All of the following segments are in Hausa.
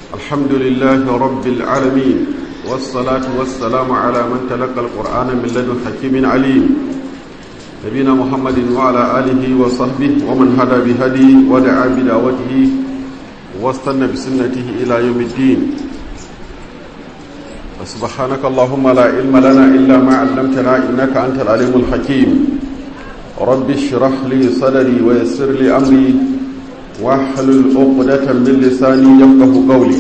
الحمد لله رب العالمين والصلاة والسلام على من تلقى القرآن من لدن حكيم عليم نبينا محمد وعلى آله وصحبه ومن هدى بهدي ودعا بدعوته واستنى بسنته إلى يوم الدين سبحانك اللهم لا علم لنا إلا ما علمتنا إنك أنت العليم الحكيم رب اشرح لي صدري ويسر لي أمري واحلل عقدة من لساني يفقه قولي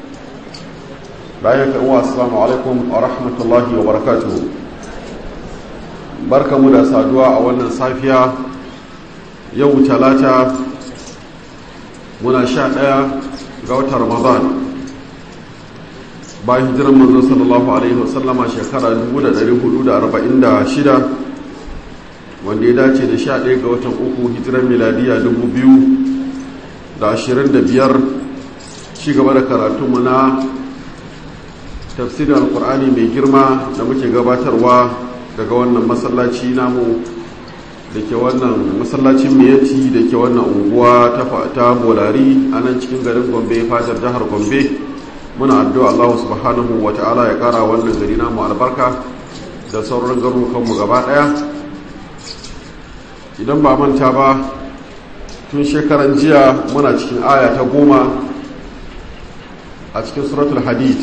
bayan ka uwa assalamu alaikum wa rahmatullahi wa barakatuhu barkamu da saduwa a wannan safiya yau talata muna sha ɗaya ga watan ramadan bayan hijiran manzo sallallahu alaihi wasallama shekara 1446 wanda ya dace da sha ɗaya ga watan uku hijiran miladiya 2025 ci gaba da karatunmu na tafsirin alkur'ani mai girma da muke gabatarwa daga wannan masallaci namu da ke wannan masallacin miyati da ke wannan unguwa ta bolari a nan cikin garin gombe fatar jihar gombe muna addu'a allahu subhanahu wa ta'ala ya kara wannan gari namu albarka da sauran garurukanmu gaba daya idan ba manta ba tun shekaran jiya muna cikin aya ta goma a cikin suratul hadid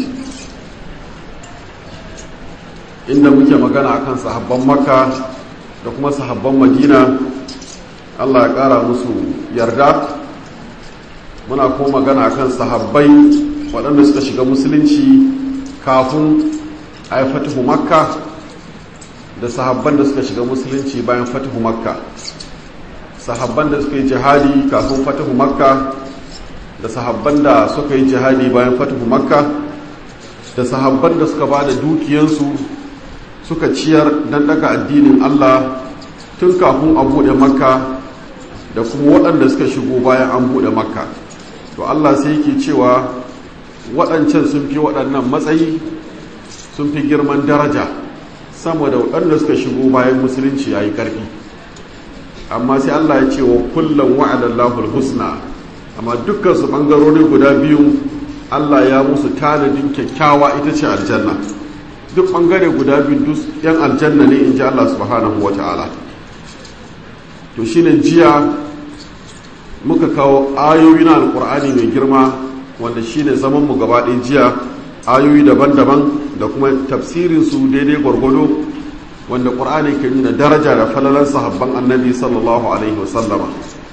inda muke magana akan sahabban makka da kuma sahabban madina allah ya kara musu yarda muna kuma magana akan sahabbai waɗanda suka shiga musulunci kafin a yi fatihu makka da sahabban da suka shiga musulunci bayan fatihu makka sahabban da suka yi jihadi kafin fatihu makka da sahabban da suka yi jihadi bayan fatihu makka da sahabban da suka ba da dukiyansu suka ciyar don daga addinin Allah tun kafin a buɗe makka da kuma waɗanda suka shigo bayan an buɗe makka to Allah sai yake cewa waɗancan sun fi waɗannan matsayi sun fi girman daraja sama da waɗanda suka shigo bayan musulunci ya yi ƙarfi amma sai Allah ya ce wa kullum wa'adallahu husna amma dukkan su ɓangarori guda biyu Allah ya musu tanadin kyakkyawa ita ce aljanna duk bangare guda biyu duk yan aljanna ne in ji Allah subhanahu wa ta'ala to shine jiya muka kawo ayoyi na alkur'ani mai girma wanda shine zaman mu gaba ɗaya jiya ayoyi daban-daban da kuma tafsirin su daidai gwargwado wanda ƙur'ani ke nuna daraja da falalan sahabban annabi sallallahu alaihi wasallama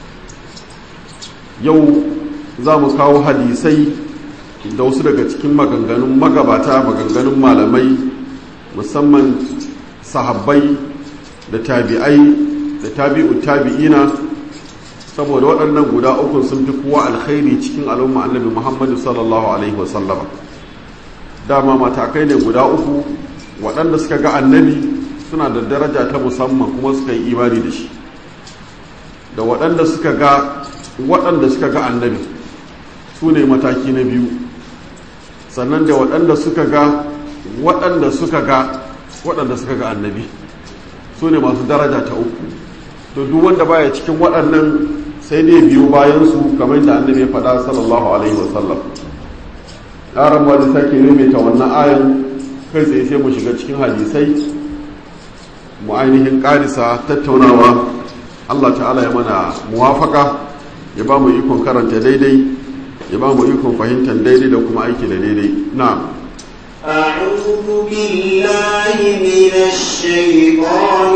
yau za mu kawo hadisai da wasu daga cikin maganganun magabata maganganun malamai musamman sahabbai da tabi'ai da tabi'u tabi'ina saboda waɗannan guda uku sun fi kowa alkhairi cikin al'umma annabi muhammadu sallallahu alaihi wasallama dama matakai ne guda uku waɗanda suka ga annabi suna da daraja ta musamman kuma suka yi imani da shi da waɗanda suka ga waɗanda suka ga annabi su ne mataki na biyu sannan da waɗanda suka ga waɗanda suka ga waɗanda suka ga annabi su ne masu daraja ta uku to duk wanda baya cikin waɗannan sai dai biyu bayansu kamar da annabi ya faɗa sallallahu alaihi wasallam ƙaran ba da sake ta wannan ayan kai tsaye sai mu shiga cikin hadisai mu ainihin ƙarisa tattaunawa allah ta'ala ya mana muwafaka ya ba mu ikon karanta daidai ya ba mu ikon fahimtar daidai da kuma aiki da daidai na أعوذ بالله من الشيطان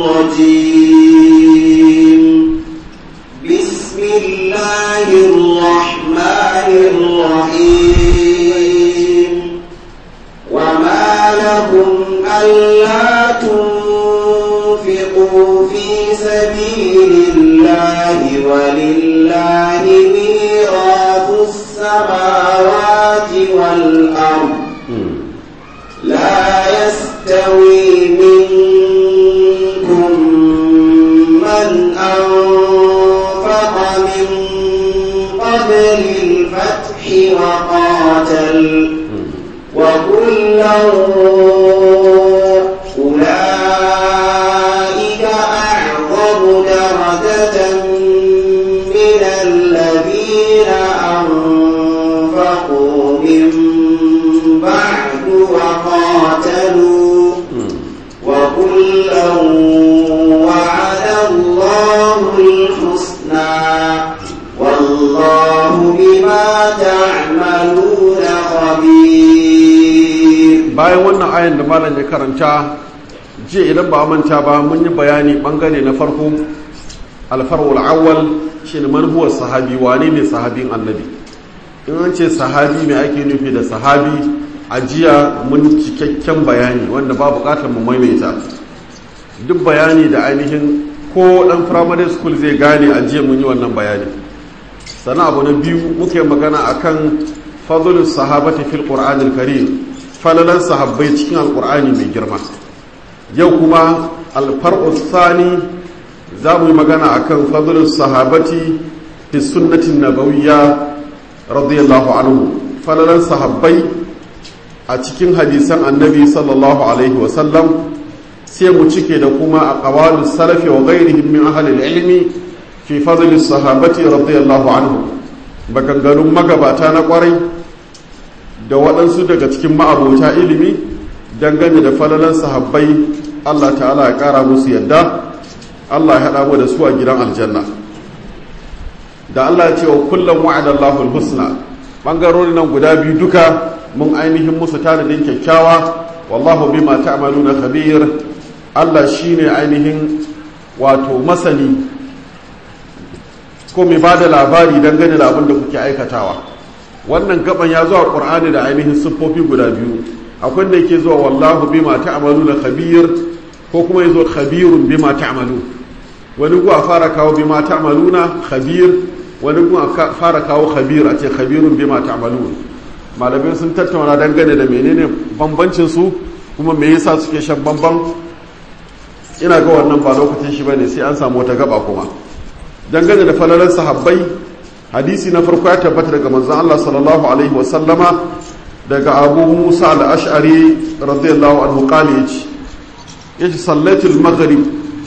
الرجيم بسم الله الرحمن الرحيم وما لكم ألا تنفقوا في سبيل الله ولله ميراث السماوات والأرض لا يستوي منكم من أنفق من قبل الفتح وقاتل وكلا أولئك أعظم درجة من الذين أنفقوا bayan wannan ayan da malam ya karanta jiya idan ba manta ba mun yi bayani bangare na farko alfarwul awwal shine man huwa sahabi wane ne sahabin annabi in an ce sahabi mai ake nufi da sahabi a jiya mun cikakken bayani wanda ba bukatar mu maimaita duk bayani da ainihin ko dan primary school zai gane a jiya mun yi wannan bayani sannan abu na biyu muke magana akan fadlus sahabati fil qur'anil karim falalan sahabbai cikin alqur'ani mai girma yau kuma alfar'u thani za mu yi magana akan fadlus sahabati fi sunnatin nabawiyya radiyallahu anhu falalan sahabbai a cikin hadisan annabi sallallahu alaihi wasallam sai mu cike da kuma a ƙawalin salafi wa gairihim min ahalil ilmi fi fadlis sahabati radiyallahu anhu maganganun magabata na kwarai da waɗansu daga cikin ma'abota ilimi dangane da falalan sahabbai Allah ta'ala ya ƙara musu yadda Allah ya haɗa mu da su a gidan aljanna da Allah ya ce wa kullum wa'adallahu husna bangarori nan guda biyu duka mun ainihin musu tanadin kyakkyawa wallahu bima ta'maluna khabir Allah shine ainihin wato masani ko mai bada labari dangane da abin da kuke aikatawa wannan gaban ya zuwa Qur'ani da ainihin siffofi guda biyu akwai da yake zuwa wallahu bima ta'maluna khabir ko kuma yazo khabirun bima ta'malu wani ku a fara kawo bima ta'maluna khabir wani ku a fara kawo khabir a ce khabirun bima ta'malun malamai sun tattauna dangane da menene bambancin su kuma me yasa suke shan bamban ina ga wannan ba lokacin shi bane sai an samu wata gaba kuma dangane da falalan sahabbai hadisi na farko ya tabbata daga manzon Allah sallallahu alaihi wa sallama daga Abu Musa al-Ash'ari radiyallahu anhu qali yace yace sallatul maghrib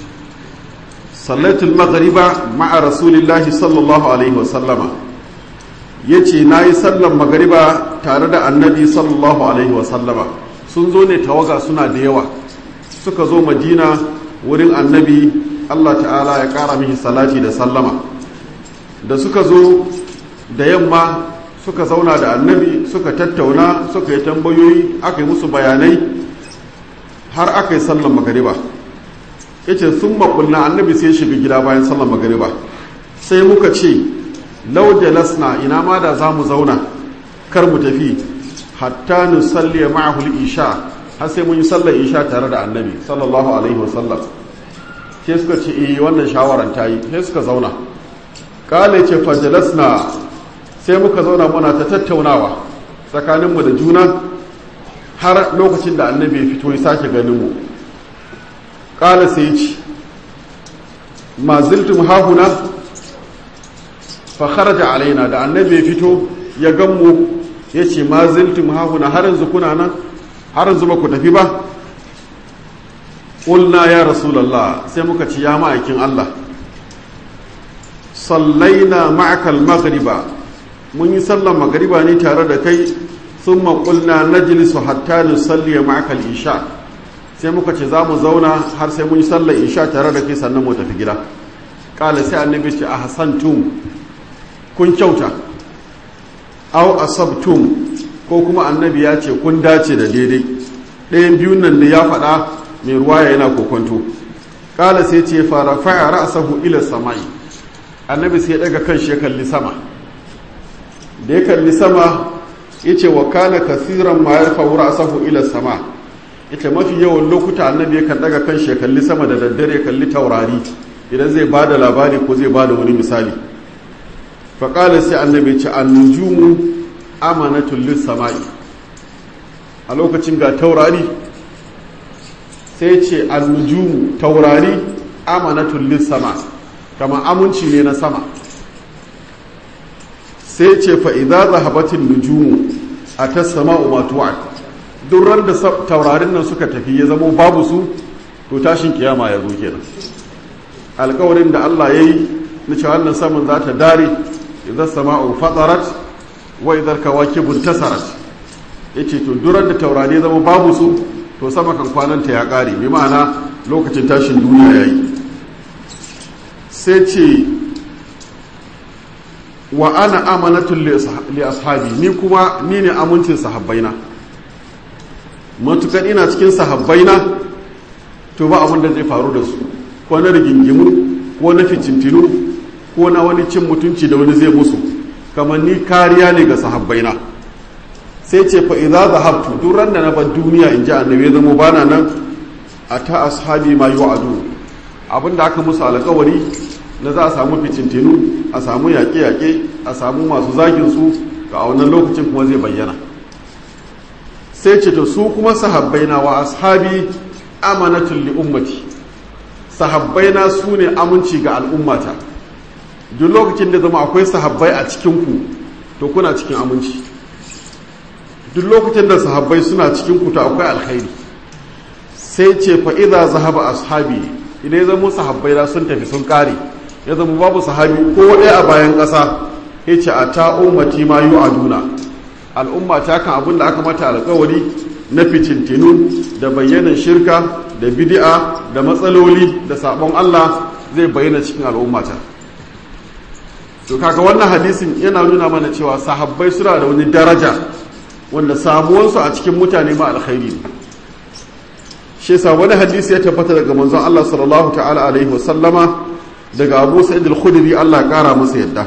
sallatul maghriba ma'a rasulillahi sallallahu alaihi wa sallama ya ce na yi sallan magariba tare da annabi sallallahu alaihi wasallama sun zo ne tawaga suna da yawa suka zo madina wurin annabi allah ta'ala ya kara mihi salati da sallama da suka zo da yamma suka zauna da annabi suka tattauna suka yi tambayoyi aka yi musu bayanai har aka yi sallan magariba ya ce sun makulna annabi sai shiga gida bayan sallan magariba sai muka ce lau jalasna ina ma da za mu zauna kar mu tafi hatta nusalli ma'ahul isha har sai mun yi sallar isha tare da annabi sallallahu alaihi wasallam sai suka ce eh wannan shawaran ta yi sai suka zauna kale ce fa jalasna sai muka zauna muna ta tattaunawa tsakaninmu da juna har lokacin da annabi ya fito ya sake ganin mu kala sai ce ma ziltum hahuna fa kharaja alaina da annabi ya fito ya ganmu ya ce ma ziltum hahuna har yanzu kuna nan har yanzu ba ku tafi ba ƙulna ya rasulallah sai muka ci ya ma'aikin Allah sallaina ma'akal maghriba mun yi sallan magariba ne tare da kai sun maƙulna na jilisu hatta nusalli ma'akal isha sai muka ce za mu zauna har sai mun yi sallar isha tare da kai sannan mu tafi gida ƙala sai annabi ce a hasantum kun kyauta au asabtum ko kuma annabi ya ce kun dace da daidai ɗayan biyun nan da ya faɗa mai ruwaya yana kokonto ƙala sai ce fara fa'a ra'sahu ila sama'i annabi sai ya daga kan shi ya kalli sama da ya kalli sama ya ce wa kana kasiran ma ya faru ra'sahu ila sama ita mafi yawan lokuta annabi yakan daga kan shi ya kalli sama da daddare ya kalli taurari idan zai ba da labari ko zai ba da wani misali faƙala sai annabi ce annujumu amanatun sama'i a lokacin ga taurari sai ce annujumu taurari amanatun sama kama aminci ne na sama sai ce fa'iza zahabatin nujumu a ta sama umatuwa durar da taurarin nan suka tafi ya zama babu su to tashin kiyama ya zo kenan alkawarin da Allah ya yi na cewa wannan saman za ta dare idan sama'u fatarat wa idan kawakibun tasarat yace to duran da taurari zama babu su to sama kan kwananta ya kare bi ma'ana lokacin tashin duniya yayi sai ce wa ana amanatul li ashabi ni kuma ni ne amincin sahabbaina matukar ina cikin sahabbaina to ba abin da zai faru da su ko na rigingimu ko na ficintinu ko na wani cin mutunci da wani zai musu kamar ni kariya ne ga sahabbaina sai ce fa idza zahabtu duk ran da na bar duniya in ji annabi zama bana nan a ta ashabi ma yu'adu abinda aka musu alƙawari na za a samu ficintinu a samu yaƙe-yaƙe a samu masu zagin su ga a wannan lokacin kuma zai bayyana sai ce to su kuma sahabbaina wa ashabi amanatul li ummati sahabbaina su ne aminci ga al'ummata duk lokacin da zama akwai sahabbai a cikinku to kuna cikin aminci duk lokacin da sahabbai suna cikin ku to akwai alkhairi sai ce fa idza zahaba ashabi idan ya zama sahabbai na sun tafi sun kare ya zama babu sahabi ko ɗaya a bayan ƙasa ya ce a ta ummati ma yu aduna al'umma ta kan abin da aka mata alkawari na fitintinu da bayyanan shirka da bid'a da matsaloli da sabon Allah zai bayyana cikin al'ummata to kaga wannan hadisin yana nuna mana cewa sahabbai suna da wani daraja wanda samuwansu a cikin mutane ma alkhairi ne shi yasa wani hadisi ya tabbata daga manzon Allah sallallahu ta'ala alaihi wasallama daga Abu Sa'id al-Khudri Allah ya kara masa yadda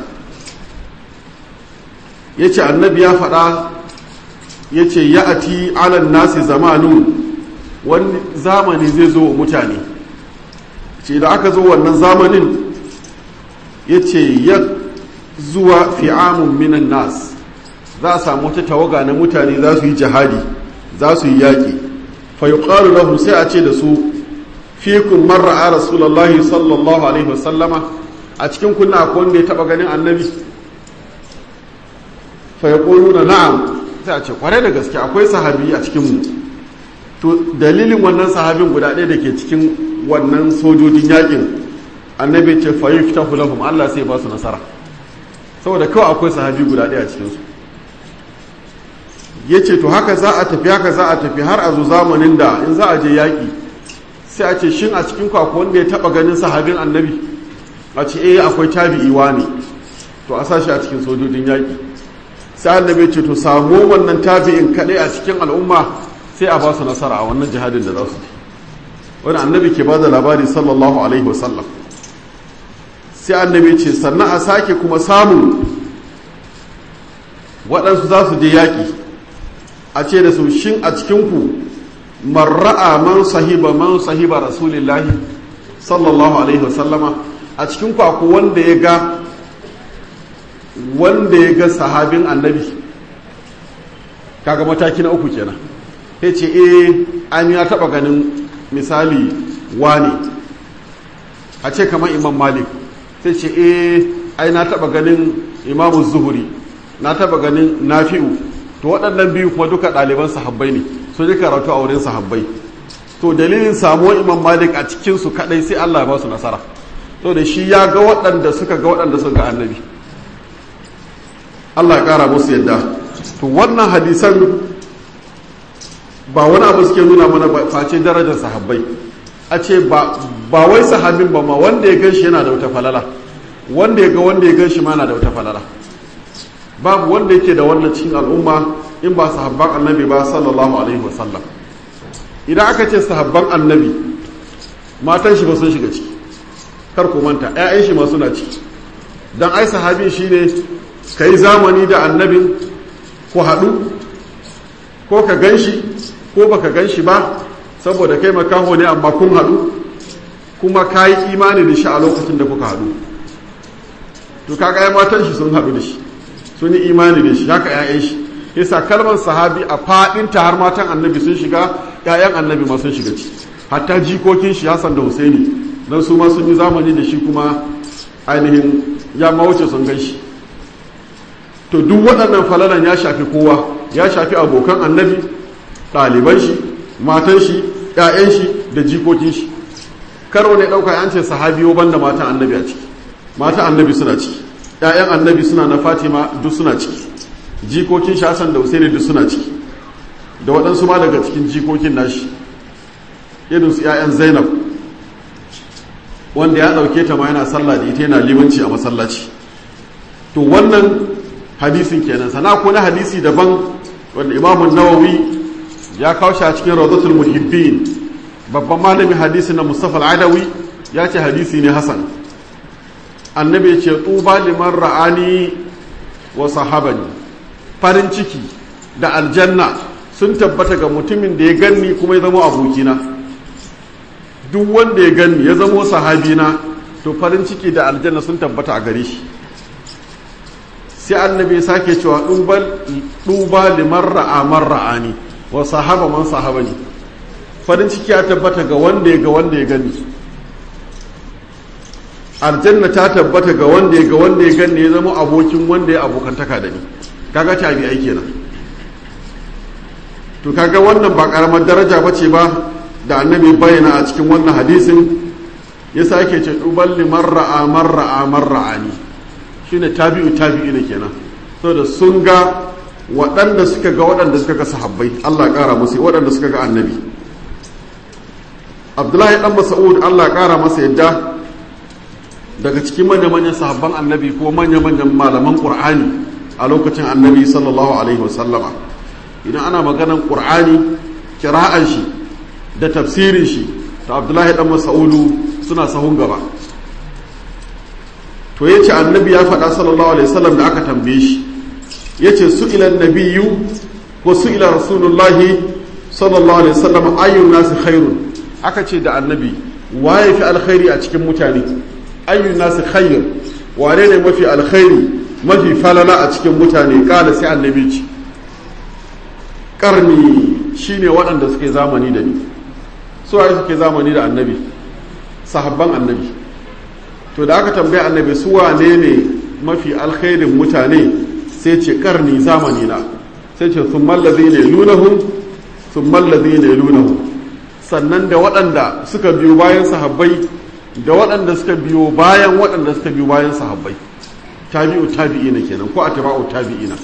yace annabi ya faɗa yace ya'ati 'ala nasi zamanu wani zamani zai zo wa mutane ce da aka zo wannan zamanin yace ya zuwa fi'amun minan nas za a samu wata tawaga na mutane za su yi jihadi za su yi yaƙi fa yuqalu lahum sai a ce da su fikum man ra'a rasulullahi sallallahu alaihi wasallama a cikin kunna akwai wanda ya taba ganin annabi fa yaquluna na'am sai a ce kware da gaske akwai sahabi a cikin mu to dalilin wannan sahabin guda ɗaya da ke cikin wannan sojojin yakin annabi ce fa yuftahu lahum Allah sai ba su nasara saboda kawai akwai sahabi guda ɗaya a cikin su ya ce to haka za a tafi haka za a tafi har a zo zamanin da in za a je yaƙi sai a ce shin a cikin kwakwa wanda ya taɓa ganin sahabin annabi a ce eh akwai tabi'iwa ne to a sa shi a cikin sojojin yaƙi sai annabi ce to samu wannan tabi'in kaɗai a cikin al'umma sai a ba su nasara a wannan jihadin da za su yi wani annabi ke ba da labari sallallahu alaihi wasallam sai annabi ce sannan a sake kuma samun waɗansu za su je yaƙi a ce da su shin a cikinku marra'a man sahiba man sahiba rasulillahi sallallahu alaihi wasallama a cikinku akwai wanda ya ga wanda ya ga sahabin annabi kaga mataki na uku kenan ya ce eh an ya taba ganin misali wane a ce kamar imam malik sai ce eh ai na taba ganin imamu zuhuri na taba ganin nafi'u to waɗannan biyu kuma duka ɗaliban sahabbai ne su ji karatu a wurin sahabbai to dalilin samuwar imam malik a cikinsu kaɗai sai allah ya ba su nasara to da shi ya ga waɗanda suka ga waɗanda suka ga annabi allah ya ƙara musu yadda to wannan hadisan ba wani abu suke nuna mana face darajar sahabbai a ce ba wai sahabin ba ma wanda ya gan shi yana da wata falala wanda ya ga wanda ya gan shi ma yana da wata falala babu wanda yake da wannan cikin al'umma in ba sahabban annabi ba sallallahu alaihi wasallam idan aka ce sahabban annabi matan shi ba sun shiga ciki kar ku manta ƴaƴan shi ma suna ciki dan ai sahabi shine kai zamani da annabin ku haɗu ko ka ganshi ko baka ganshi ba saboda kai makaho ne amma kun haɗu kuma ka yi imani da shi a lokacin da kuka haɗu to kaga ya matan shi sun haɗu da shi sun yi imani da shi haka 'ya'yan shi yasa kalmar sahabi a faɗin ta har matan annabi sun shiga 'ya'yan annabi ma sun shiga ci hatta jikokin shi Hassan da Husaini dan su ma sun yi zamani da shi kuma ainihin ya mawuce sun gan shi to duk waɗannan falalan ya shafi kowa ya shafi abokan annabi ɗaliban shi matan shi 'ya'yan shi da jikokin shi karo ne ɗauka an ce sahabiyo banda matan annabi a ciki matan annabi suna ciki ‘ya'yan annabi suna na fatima duk suna ciki jikokin shasan da husaini duk suna ciki da waɗansu ma daga cikin jikokin nashi irin su ‘ya'yan zainab wanda ya ɗauke ta ma yana sallah da ita yana limanci a masallaci to wannan hadisin kenan sana ko na hadisi daban wanda imamun nawawi ya kawo shi a cikin rawdatul muhibbin babban malamin hadisi na mustafa al-adawi ya ce hadisi ne hasan annabi ya ce tuba liman ra'ani wa sahabani farin ciki da aljanna sun tabbata ga mutumin da ya ganni kuma ya zama abokina duk wanda ya ganni ya zama sahabina to farin ciki da aljanna sun tabbata a gare shi sai annabi ya sake cewa duba liman ra'a man ra'ani wa sahaba man sahabani farin ciki ya tabbata ga wanda ya ga wanda ya gani aljanna ta tabbata ga wanda ya ga wanda ya gani ya zama abokin wanda ya abokantaka da ni kaga tabi ai kenan to kaga wannan ba karamar daraja bace ba da annabi bayyana a cikin wannan hadisin ya sake ce duban liman ra'a man ra'a man ra'ani shine tabi'u tabi'i ne kenan saboda sun ga waɗanda suka ga waɗanda suka ga sahabbai Allah ƙara musu waɗanda suka ga annabi Abdullahi dan Mas'ud Allah ƙara masa yadda daga cikin manya-manyan sahabban annabi ko manya-manyan malaman Qur'ani a lokacin annabi sallallahu alaihi wasallama idan ana maganan Qur'ani kira'an shi da tafsirin shi to Abdullahi dan Mas'udu suna sahun gaba to yace annabi ya faɗa sallallahu alaihi wasallam da aka tambaye shi yace su'ila nabiyyu ko su'ila rasulullahi sallallahu alaihi wasallam ayyun nasi khairun aka ce da annabi waye fi alkhairi a cikin mutane ayyun nasi khair wane ne mafi alkhairi mafi falala a cikin mutane kala sai annabi ce karni shine waɗanda suke zamani da ni su waye suke zamani da annabi sahabban annabi to da aka tambaye annabi su wane ne mafi alkhairin mutane sai ce karni zamani na sai ce sun mallazi ne lunahun sun mallazi ne lunahun sannan da waɗanda suka biyo bayan sahabbai da waɗanda suka biyo bayan waɗanda suka biyo bayan sahabbai tabi'u tabi'ina kenan ko atba'u tabi'ina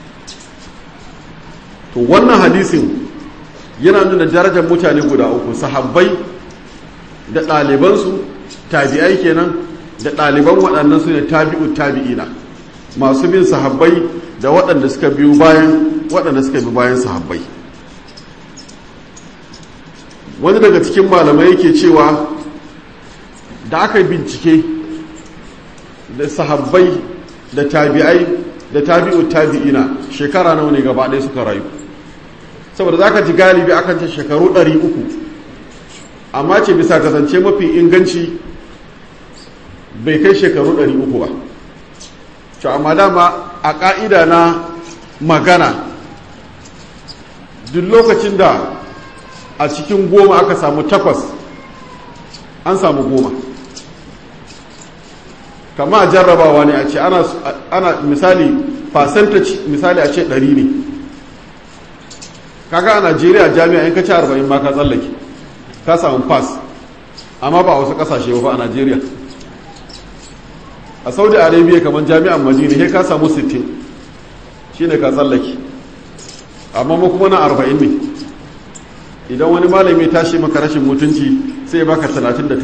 to wannan hadisin yana nuna darajar mutane guda uku sahabbai da ɗalibansu tabi'ai kenan da ɗaliban waɗannan su ne tabi'u tabi'ina masu bin sahabbai da waɗanda suka biyo bayan waɗanda suka bi bayan sahabbai wani daga cikin malamai yake cewa da aka bincike da sahabbai da tabi'ai da tabi'u tabi'ina shekara nawa ne gaba ɗaya suka rayu saboda za ka ji galibi akan ce shekaru ɗari uku amma ce bisa kasance mafi inganci bai kai shekaru ɗari uku ba to amma dama a ƙa'ida na magana duk lokacin da a cikin goma aka samu takwas an samu goma kama jarrabawa ne a ce ana, ana misali percentage misali a ce ɗari ne kaga a najeriya jami'a in ka ci arba'in ma ka tsallake ka samu pass amma ba a wasu ƙasashe ba a najeriya a saudi arabia kamar jami'an madina sai ka samu 60 shine ka tsallake amma mu kuma na 40 ne idan wani malami tashi maka rashin mutunci sai baka 39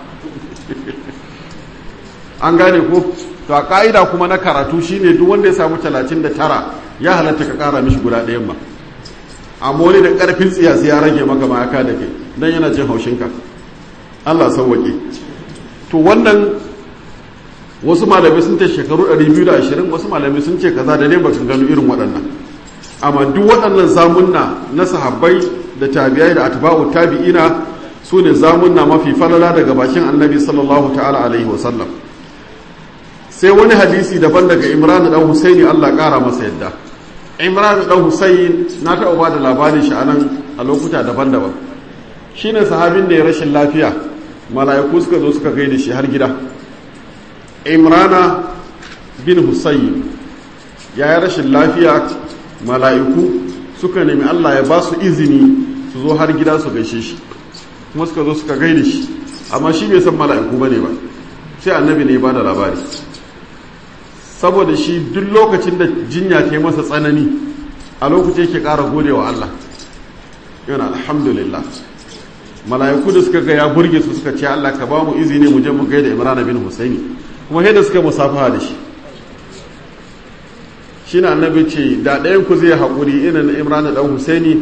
an gane ko to a ka'ida kuma na karatu shine duk wanda ya samu 39 ya halatta ka kara mishi guda ɗayan ba amma wani da ƙarfin tsiya sai ya rage maka mayaka da kai don yana jin haushinka allah sauwaƙe to wannan wasu malamai sun ce shekaru 220 wasu malamai sun ce kaza da ne ba gano irin waɗannan amma duk waɗannan zamunna na sahabbai da tabi'ai da atba'u tabi'ina su ne zamunna mafi falala daga bakin annabi sallallahu ta'ala alaihi wa sallam sai wani hadisi daban daga imran dan husaini Allah ƙara masa yadda imran dan husain na taɓa ba da labarin shi anan a lokuta daban-daban shine sahabin da ya rashin lafiya mala'iku suka zo suka gaida shi har gida imrana bin husayn ya yi rashin lafiya mala'iku suka nemi allah ya ba su izini su zo har gida su gaishe shi kuma suka zo suka gaida shi amma shi bai san mala'iku ba ne ba sai annabi ne ba da labari saboda shi duk lokacin da jinya ta yi masa tsanani a lokacin yake ƙara gode wa allah yana alhamdulillah mala'iku da suka ga ya burge su suka ce allah ka ba mu izini mu je mu gaida imrana bin husaini kuma yadda suka musafaha da shi shi na annabi ce da ɗayan ku zai haƙuri ina na imran ɗan husaini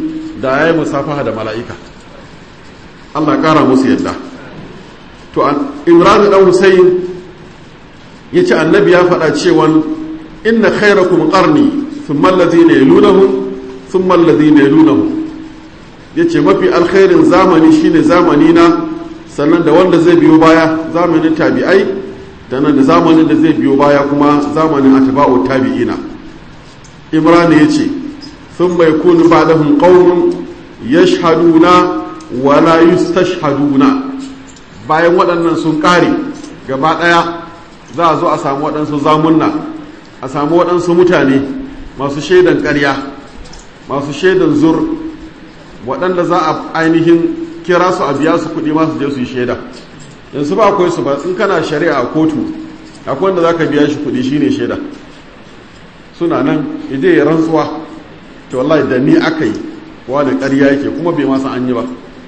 da ya yi musafaha da mala'ika Allah ƙara musu yadda to imran dan husayn ya ce annabi ya faɗa cewa inna khairakum qarni thumma alladhina yalunahum thumma alladhina yalunahum yace mafi alkhairin zamani shine zamani na sannan da wanda zai biyo baya zamanin tabi'ai da nan da zamanin da zai biyo baya kuma zamanin atba'u tabi'ina imran yace thumma yakunu ba'dahum qaumun yashhaduna wa la yustashhaduna bayan waɗannan sun ƙare gaba ɗaya za a zo a samu waɗansu zamunna a samu waɗansu mutane masu shaidan ƙarya masu shaidan zur waɗanda za a ainihin kira su a biya su kuɗi masu je su yi shaida yanzu ba akwai su ba in kana shari'a a kotu akwai wanda za ka biya shi kuɗi shine shaida suna nan ide ya rantsuwa to wallahi da ni aka yi wani ƙarya yake kuma bai masa an yi ba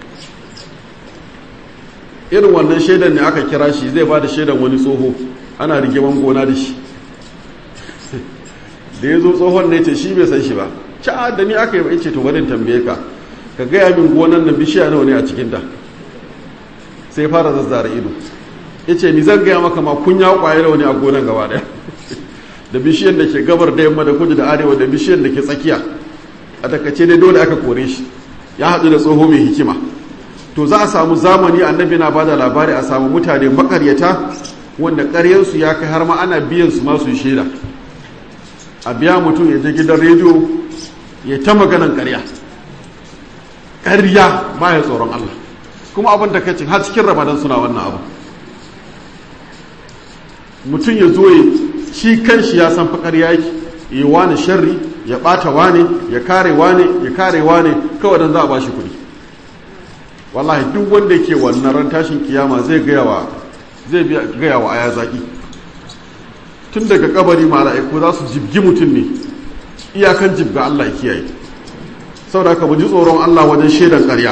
irin wannan shaidan ne aka kira shi zai ba da shaidan wani tsoho ana rigiman gona da shi da ya zo tsohon ne ce shi bai san shi ba ca da ni aka yi ce to barin tambaye ka ka gaya min gonan nan bishiya nawa ne a cikinta sai fara zazzara ido ya ce ni zan gaya maka ma kun ya kwaye nawa ne a gonan gaba daya da bishiyar da ke gabar da yamma da kudu da arewa da bishiyar da ke tsakiya a takace dai dole aka kore shi ya haɗu da tsoho mai hikima to za a samu zamani annabi na bada labari a samu mutane makaryata wanda ƙaryarsu ya kai har ma ana biyan su masu shaida a biya mutum ya je gidan rediyo ya ta maganan ƙarya ƙarya baya tsoron Allah kuma abin da kacin har cikin ramadan suna wannan abu mutum ya zo ya shi kanshi ya san fa ƙarya yake yi wani sharri ya ɓata wane ya kare wane ya kare wane kawai don za a ba shi kuɗi wallahi duk wanda ke wannan ran tashin kiyama zai gaya wa zai gaya wa aya zaki tun daga kabari mala'iku za su jibgi mutum ne iyakan jibga Allah ya kiyaye saboda haka mu ji tsoron Allah wajen shaidan ƙarya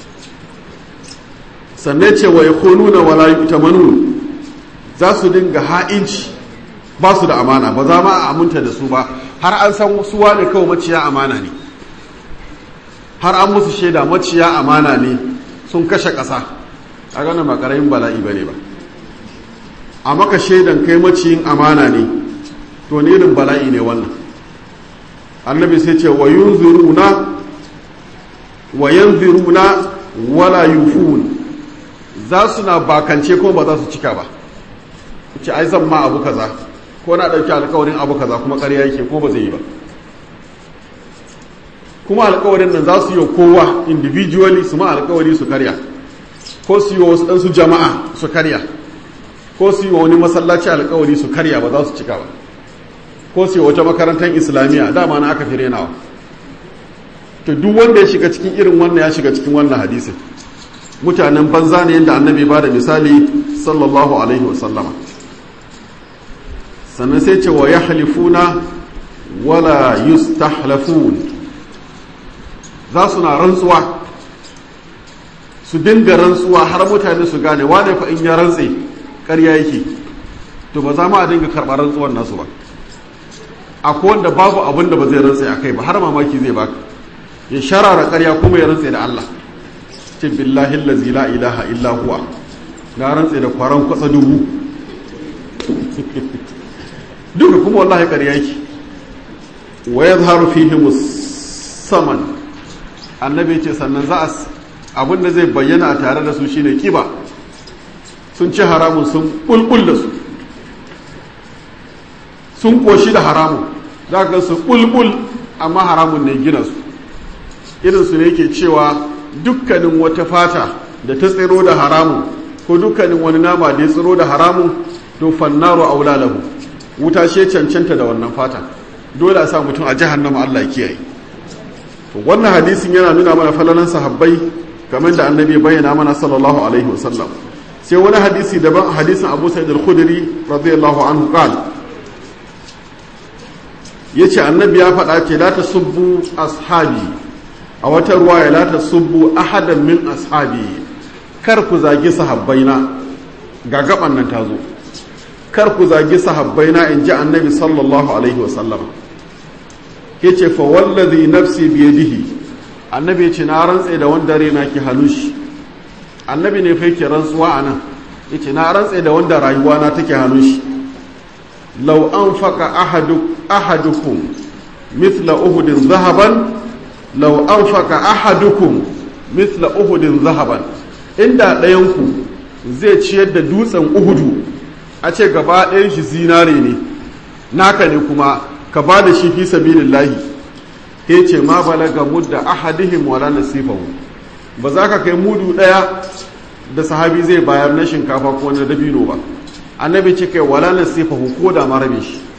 sannan ce wa yakununa wala yu'tamanun za su dinga ha'inci ba su da amana ba za ma a aminta da su ba har an san su wane kawai maciya amana ne har an musu shaida maciya amana ne sun kashe ƙasa a ganin makarayin bala'i ba ne ba a maka shaidan kai maciyin amana ne to ne irin bala'i ne wannan annabi sai ce wa yunziruna wa yanziruna wala yufun za su na bakance ko ba za su cika ba ce ai zan ma abu kaza ko na ɗauki alkawarin abu kaza kuma ƙarya yake ko ba zai yi ba kuma alkawarin nan za su yi kowa individually su ma alkawari su karya ko su yi wasu ɗansu jama'a su karya ko su yi wani masallaci alkawari su karya ba za su cika ba ko su yi wata makarantar islamiyya dama na aka fi renawa to duk wanda ya shiga cikin irin wannan ya shiga cikin wannan hadisin mutanen banza ne yadda annabi ba da misali sallallahu alaihi wasallama sannan sai ce wa ya halifuna wala yustahlafun za su na rantsuwa su dinga rantsuwa har mutane su gane wane fa in ya rantse ƙarya yake to ba za ma a dinga karɓar rantsuwan nasu ba akwai wanda babu abin da ba zai rantse a kai ba har mamaki zai baka ya sharara ƙarya kuma ya rantse da Allah ce billahi allazi la ilaha illa huwa na rantse da kwaran kwatsa dubu duka kuma wallahi ƙarya yake wa yadhharu fihi musamman annabi ce sannan za a abin da zai bayyana a tare da su shine kiba sun ci haramun sun bulbul da su sun koshi da haramun za ga su bulbul amma haramun ne gina su irin su ne ke cewa dukkanin wata fata da ta tsiro da haramun ko dukkanin wani nama da ya tsiro da haramun to fannaru aula lahu wuta she cancanta da wannan fata dole a sa mutum a jahannama Allah ya kiyaye to wannan hadisin yana nuna mana falalan sahabbai kamar da annabi ya bayyana mana sallallahu alaihi wasallam sai wani hadisi daban hadisin Abu Sa'id al-Khudri radiyallahu anhu qala yace annabi ya faɗa ce la tasubbu ashabi a wata ruwaya la tasubbu ahadan min ashabi kar ku zagi sahabbaina ga gaban nan tazo kar ku zagi sahabbaina in ji annabi sallallahu alaihi wasallam yace fa wallazi nafsi biyadihi annabi ya ce na rantse da wanda raina ke hannun shi annabi ne fai ke rantsuwa a nan ya ce na rantse da wanda rayuwa na take hannun shi lau an faka ahadukum mithla uhudin zahaban lau an faka ahadukum mithla uhudin zahaban inda ɗayanku zai ciyar da dutsen uhudu a ce gaba ɗayan shi zinare ne naka ne kuma ka ba da shi fi sabilillahi ya ce ma balaga mudda ahadihim wala nasifahu ba za ka kai mudu ɗaya da sahabi zai bayar na shinkafa ko na dabino ba annabi ce kai wala nasifahu ko da ma rabe shi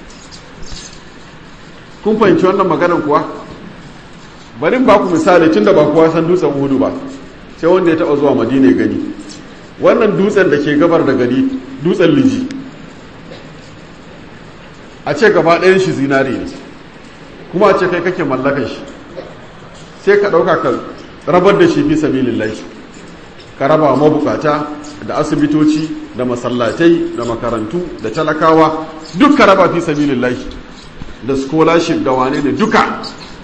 kun fahimci wannan maganar kuwa bari ba ku misali tun da ba kowa san dutsen uhudu ba sai wanda ya taɓa zuwa madina ya gani wannan dutsen da ke gabar da gari dutsen liji a ce gaba ɗayan shi zinare ne kuma a ce kai kake mallakan shi sai ka ɗauka ka rabar da shi fi sabilillahi ka raba mabukata da asibitoci da masallatai da makarantu da talakawa duk ka raba fi sabilillahi da scholarship da wane ne duka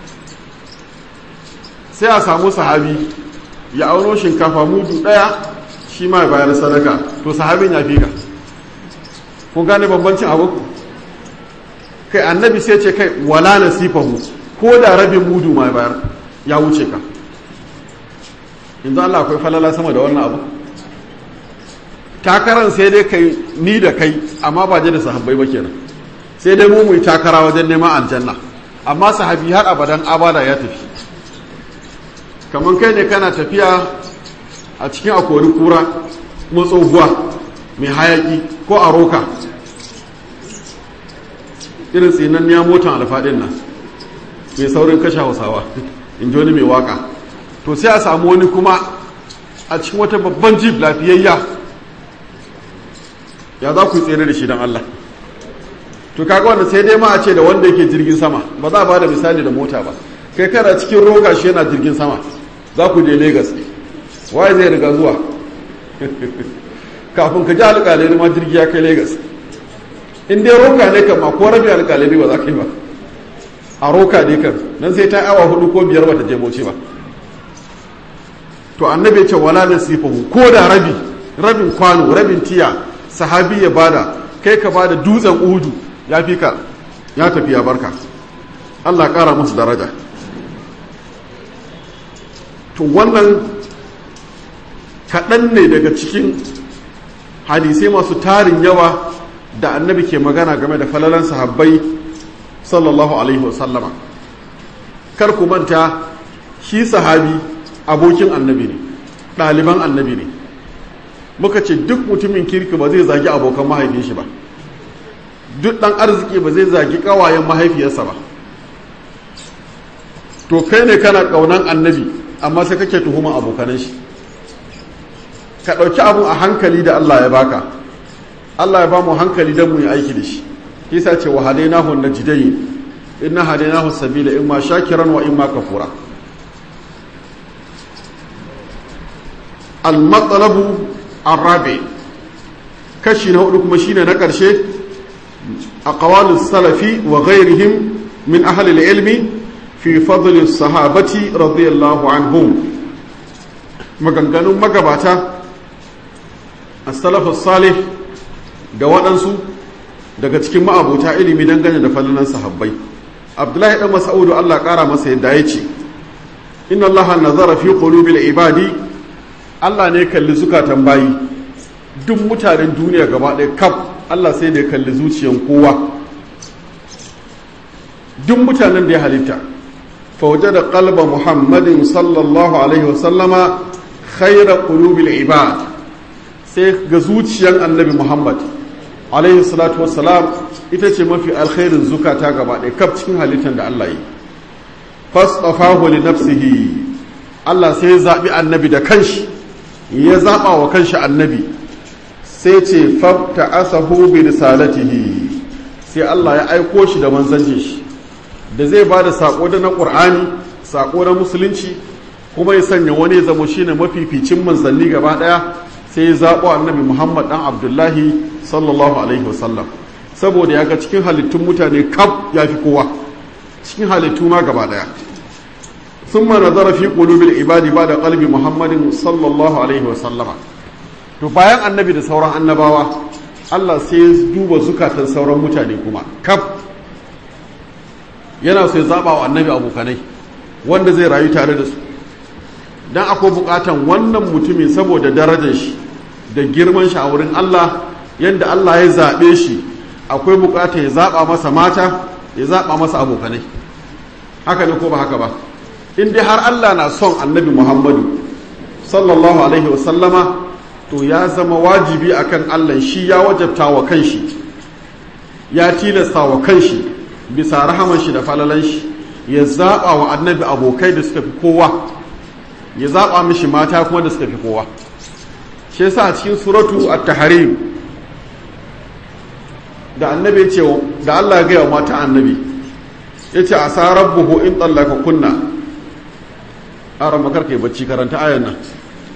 sai a samu sahabi ya auno shinkafa mudu ɗaya shi ma ya bayar sadaka to sahabin ya fi ka kun gane bambancin abu kai annabi sai ce kai wala nasifahu ko da rabin mudu ma bayar ya wuce ka yanzu Allah akwai falala sama da wannan abu takaran sai dai kai ni da kai amma ba je da sahabbai ba kenan sai dai mu mu takara wajen neman aljanna amma sahabi har abadan abada ya tafi kamar kai ne kana tafiya a cikin akori kura matsoguwa mai hayaki ko a roka irin tsinanniya motan alfaɗin nan mai saurin kashe hausawa in ji wani mai waka to sai a samu wani kuma a cikin wata babban jib lafiyayya ya za ku tsere da shi don Allah to kaga wanda sai dai ma a ce da wanda yake jirgin sama ba za a ba da misali da mota ba kai kana cikin roka shi yana jirgin sama za ku je Legas waye zai riga zuwa kafin ka ji alƙalai ma jirgi ya kai Legas in dai roka ne kan ma ko rabi alƙalai ba za ka yi ba a roka ne kan nan sai ta awa hudu ko biyar bata je bauchi ba to annabi ce wala nasifahu ko da rabi rabin kwano rabin tiya sahabi ya bada kai ka bada dutsen uhudu ya fi ka ya tafi ya barka Allah kara musu daraja to wannan kaɗan ne daga cikin hadisai masu tarin yawa da annabi ke magana game da falalan sahabbai sallallahu alaihi wasallama kar ku manta shi sahabi abokin annabi ne ɗaliban annabi ne muka ce duk mutumin kirki ba zai zagi abokan mahaifin shi ba duk ɗan arziki ba zai zagi ƙawayen mahaifiyarsa ba to kai ne kana ƙaunan annabi amma sai kake tuhuman abokanan shi ka ɗauki abun a hankali da Allah ya baka Allah ya ba mu hankali don mu yi aiki da shi kisa ce wa hadainahu najdayn inna hadainahu sabila imma shakiran wa imma kafura al-matlabu arabi kashi na hudu kuma shine na karshe aqwalus salafi wa ghairihim min ahli al-ilmi fi fadl as-sahabati radiyallahu anhum maganganun magabata as-salaf as-salih da waɗansu daga cikin ma'abuta ilimi dangane da fallan sahabbai abdullahi dan mas'udu Allah ƙara masa yadda ya ce inna allaha nazara fi qulubil ibadi Allah ne kalli zukatan bayi duk mutanen duniya gaba ɗaya kaf Allah sai da ya kalli zuciyan kowa duk mutanen da ya halitta fa wajada qalba muhammadin sallallahu alaihi wasallama khayra qulubil ibad sai ga zuciyan annabi muhammad alaihi salatu wassalam ita ce mafi alkhairin zukata gaba ɗaya kaf cikin halittar da Allah yi fasdafahu li nafsihi Allah sai ya zaɓi annabi da kanshi ya zaɓa wa kanshi annabi sai ce fabta asahu bi risalatihi sai Allah ya aiko shi da manzancin shi da zai ba da saƙo da na ƙur'ani saƙo na musulunci kuma ya sanya wani ya zama shine mafificin manzanni gaba ɗaya sai ya zaɓo annabi muhammad ɗan abdullahi sallallahu alaihi wasallam saboda ya ga cikin halittun mutane kaf ya fi kowa cikin halittu ma gaba ɗaya ثم نظر في قلوب العباد بعد قلب محمد صلى الله عليه وسلم to bayan annabi da sauran annabawa Allah sai ya duba zukatan sauran mutane kuma kaf yana so ya zaba wa annabi abokanai wanda zai rayu tare da su dan akwai bukatan wannan mutumin saboda darajar shi da girman shi a wurin Allah yanda Allah ya zabe shi akwai bukata ya zaba masa mata ya zaba masa abokanai haka ne ko ba haka ba in dai har Allah na son annabi Muhammadu sallallahu alaihi wasallama to ya zama wajibi akan Allah shi ya wajabta wa kanshi ya tilasta wa kanshi bisa rahaman shi da falalan shi ya zaba wa annabi abokai da suka fi kowa ya zaba mishi mata kuma da suka fi kowa shi yasa a cikin suratu at-tahrim da annabi ya ce da Allah ya gaya wa mata annabi yace asa rabbuhu in tallaka kunna ara makar kai bacci karanta ayan nan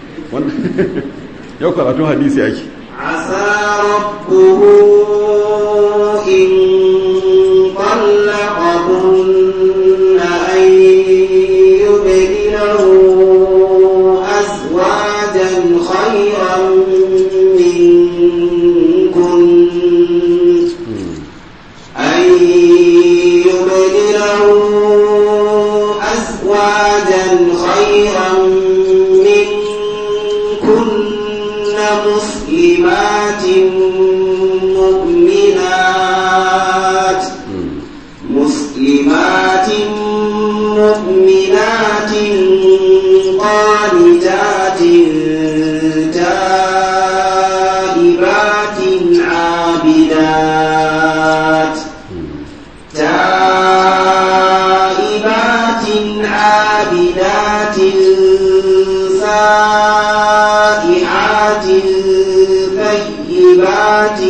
yau karatun hadisi ake عسى ربه إن طلقكن أن يبدله أزواجا خيرا منكن أن يبدله أزواجا خيرا منكن مسلمات مؤمنات مسلمات مؤمنات قانتات تائبات عابدات تائبات عابدات سائحات ثيبات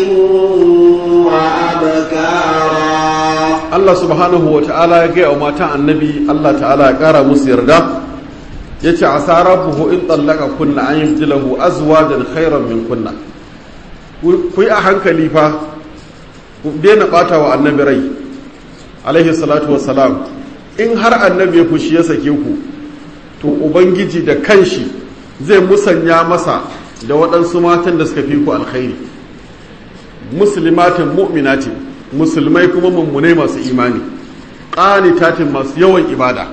وأبكارا Allah subhanahu wa ta'ala ya gaya wa matan annabi Allah ta'ala ya kara musu yarda ya ce a sarafuhu in tsallaka kunna an yi jilahu azwajan khairan min kunna ku yi a hankali fa ku daina bata wa annabi rai alaihi salatu wassalam in har annabi ya fushi ya sake ku to ubangiji da kanshi zai musanya masa da waɗansu matan da suka fi ku alkhairi muslimatin mu'minatin musulmai kuma mummunai masu imani ƙanitatin masu yawan ibada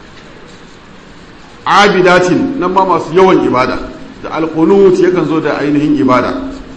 abidatin nan ma masu yawan ibada da alkunut yakan zo da ainihin ibada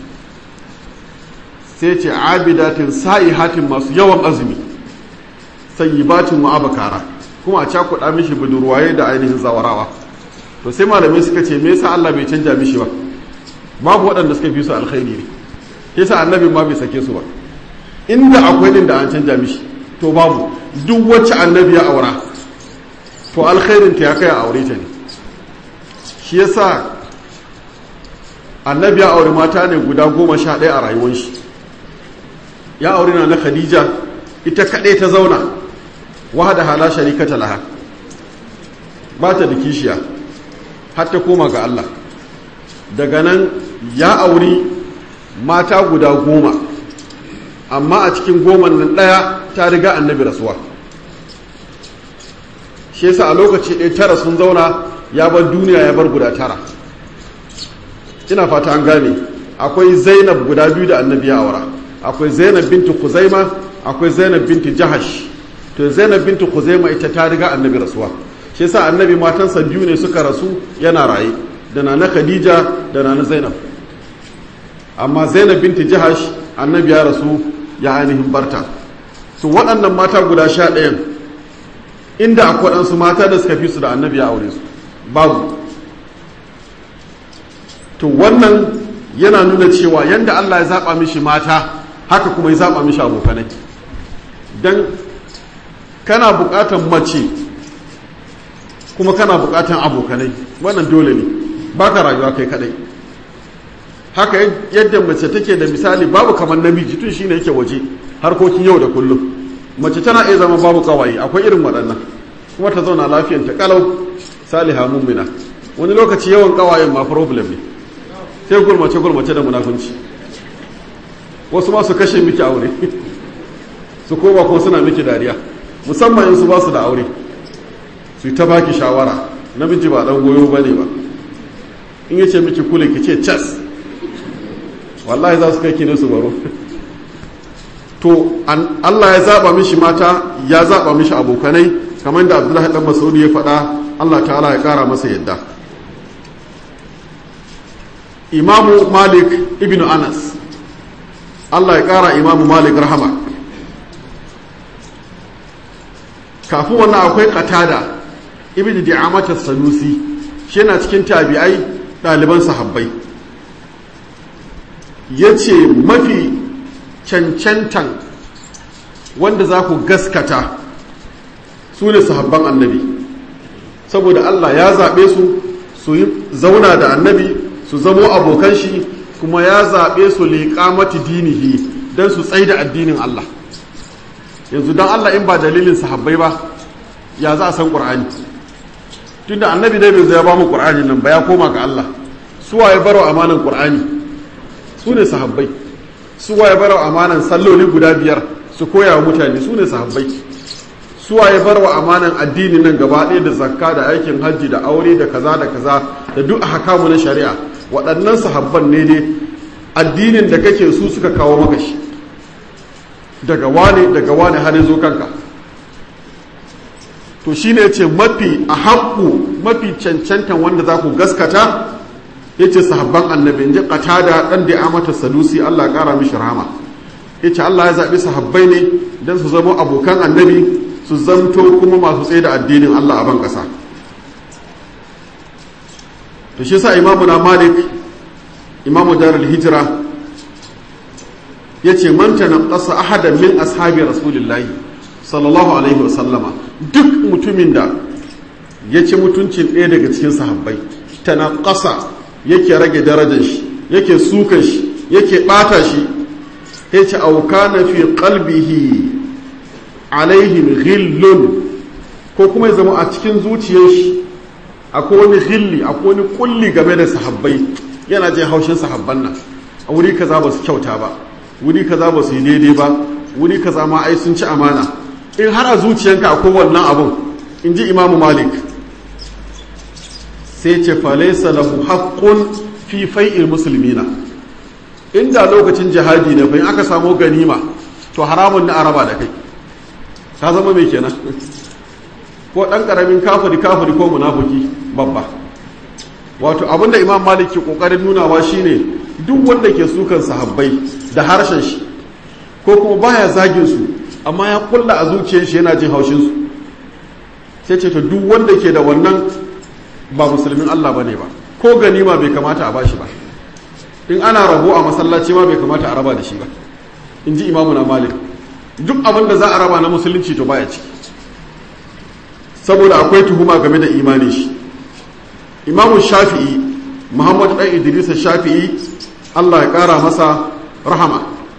sai ce abidatin sa'ihatin masu yawan azumi sayyibatin wa abakara kuma a cakuɗa mishi budurwaye da ainihin zawarawa to sai malamai suka ce me yasa Allah bai canja mishi ba babu waɗanda suka fi su alkhairi ne yasa annabi ma bai sake su ba inda akwai din da an canja mishi to babu duk wacce annabi ya aura to alkhairin ta ya kai a aure ta ne shi yasa annabi ya aure mata ne guda goma sha ɗaya a rayuwar shi ya aure na na khadija ita kaɗai ta zauna wahada hala sharikata laha ba ta da kishiya har ta koma ga Allah daga nan ya auri mata guda goma amma a cikin goma nan ɗaya ta riga annabi rasuwa shi yasa a lokaci ɗaya tara sun zauna ya bar duniya ya bar guda tara ina fata an gane akwai zainab guda biyu da annabi ya aura akwai zainab binti kuzaima akwai zainab binti jahash to zainab binti kuzaima ita ta riga annabi rasuwa shi yasa annabi matansa biyu ne suka rasu yana raye da nana khadija da nana zainab amma zainab binti jahash annabi ya rasu ya ainihin barta su waɗannan mata guda sha ɗayan inda akwai waɗansu mata da suka fi su da annabi ya aure su babu to wannan yana nuna cewa yanda Allah ya zaɓa mishi mata haka kuma ya zaɓa mishi abokanai don kana buƙatan mace kuma kana buƙatan abokanai wannan dole ne ba ka rayuwa kai kadai haka yadda mace take da misali babu kamar namiji tun shine yake waje harkokin yau da kullum mace tana iya zama babu kawaye akwai irin waɗannan kuma ta zauna lafiyanta kalau saliha mummina wani lokaci yawan kawayen ma problem ne sai gulmace gulmace da munafunci wasu ma su kashe miki aure su koma kuma suna miki dariya musamman in su ba su da aure su ta baki shawara namiji ba dan goyo bane ba in yace miki kule ki ce cas wallahi za su kai ki ne su baro to Allah ya zaba mishi mata ya zaba mishi abokanai kamar da Abdullahi dan Mas'ud ya faɗa Allah ta'ala ya ƙara masa yadda Imamu Malik ibn Anas Allah ya ƙara Imamu Malik rahama kafin wannan akwai qatada ibn Di'amat as-Sanusi shi yana cikin tabi'ai ɗaliban sahabbai yace mafi cancantan wanda za ku gaskata su ne sahabban annabi saboda Allah ya zaɓe su su yi zauna da annabi su zamo abokan shi kuma ya zaɓe su liƙamati dinihi don su tsai da addinin Allah yanzu don Allah in ba dalilin sahabbai ba ya za a san ƙur'ani tunda annabi dai bai zai ba mu ƙur'ani nan ba ya koma ga Allah suwa ya baro amanan ƙur'ani su ne sahabbai suwa ya baro amanan salloli guda biyar su koya wa mutane su ne sahabbai suwa ya bar wa amanan addini nan gaba ɗaya da zakka da aikin hajji da aure da kaza da kaza da duk a hakamu na shari'a waɗannan sahabban ne dai addinin da kake su suka kawo maka shi daga wane daga wane har zo kanka to shi ne ce mafi a haƙƙu mafi cancantan wanda za ku gaskata ya ce sahabban annabi ji ƙata da ɗan da amata salusi allah ƙara mishi rahama ya ce allah ya zaɓi sahabbai ne don su zama abokan annabi su zamto kuma masu tsaye da addinin Allah a ban ƙasa to shi sa imamu na malik imamu darul hijira ya ce manta na ƙasa ahadan min ashabi rasulillahi sallallahu alaihi wasallama duk mutumin da ya ci mutuncin ɗaya daga cikin sahabbai ta na ƙasa yake rage darajar shi yake sukan shi yake ɓata shi ya ce auka na fi ƙalbihi alaihim ghillun ko kuma ya zama a cikin zuciyar shi akwai wani ghilli akwai wani kulli game da sahabbai yana jin haushin sahabban nan a wuri kaza ba su kyauta ba wuri kaza ba su yi daidai ba wuri kaza ma ai sun ci amana in har a zuciyanka akwai wannan abun in ji imamu malik sai ce falaisa lahu haqqun fi fai'il muslimina inda lokacin jihadi ne fa in aka samu ganima to haramun na araba da kai ka zama mai kenan ko ɗan ƙaramin kafiri kafiri ko munafuki babba wato abinda imam malik ke ƙoƙarin nunawa shine duk wanda ke sukan sahabbai da harshen shi ko kuma baya zagin su amma ya kulla a zuciyar shi yana jin haushin su sai ce to duk wanda ke da wannan ba musulmin Allah bane ba ko ganima bai kamata a bashi ba in ana rabo a masallaci ma bai kamata a raba da shi ba in ji imamu na malik duk abin da za a raba na musulunci to baya ciki saboda akwai tuhuma game da imani shi imamu shafi'i muhammad ɗan idris shafi'i allah ya ƙara masa rahama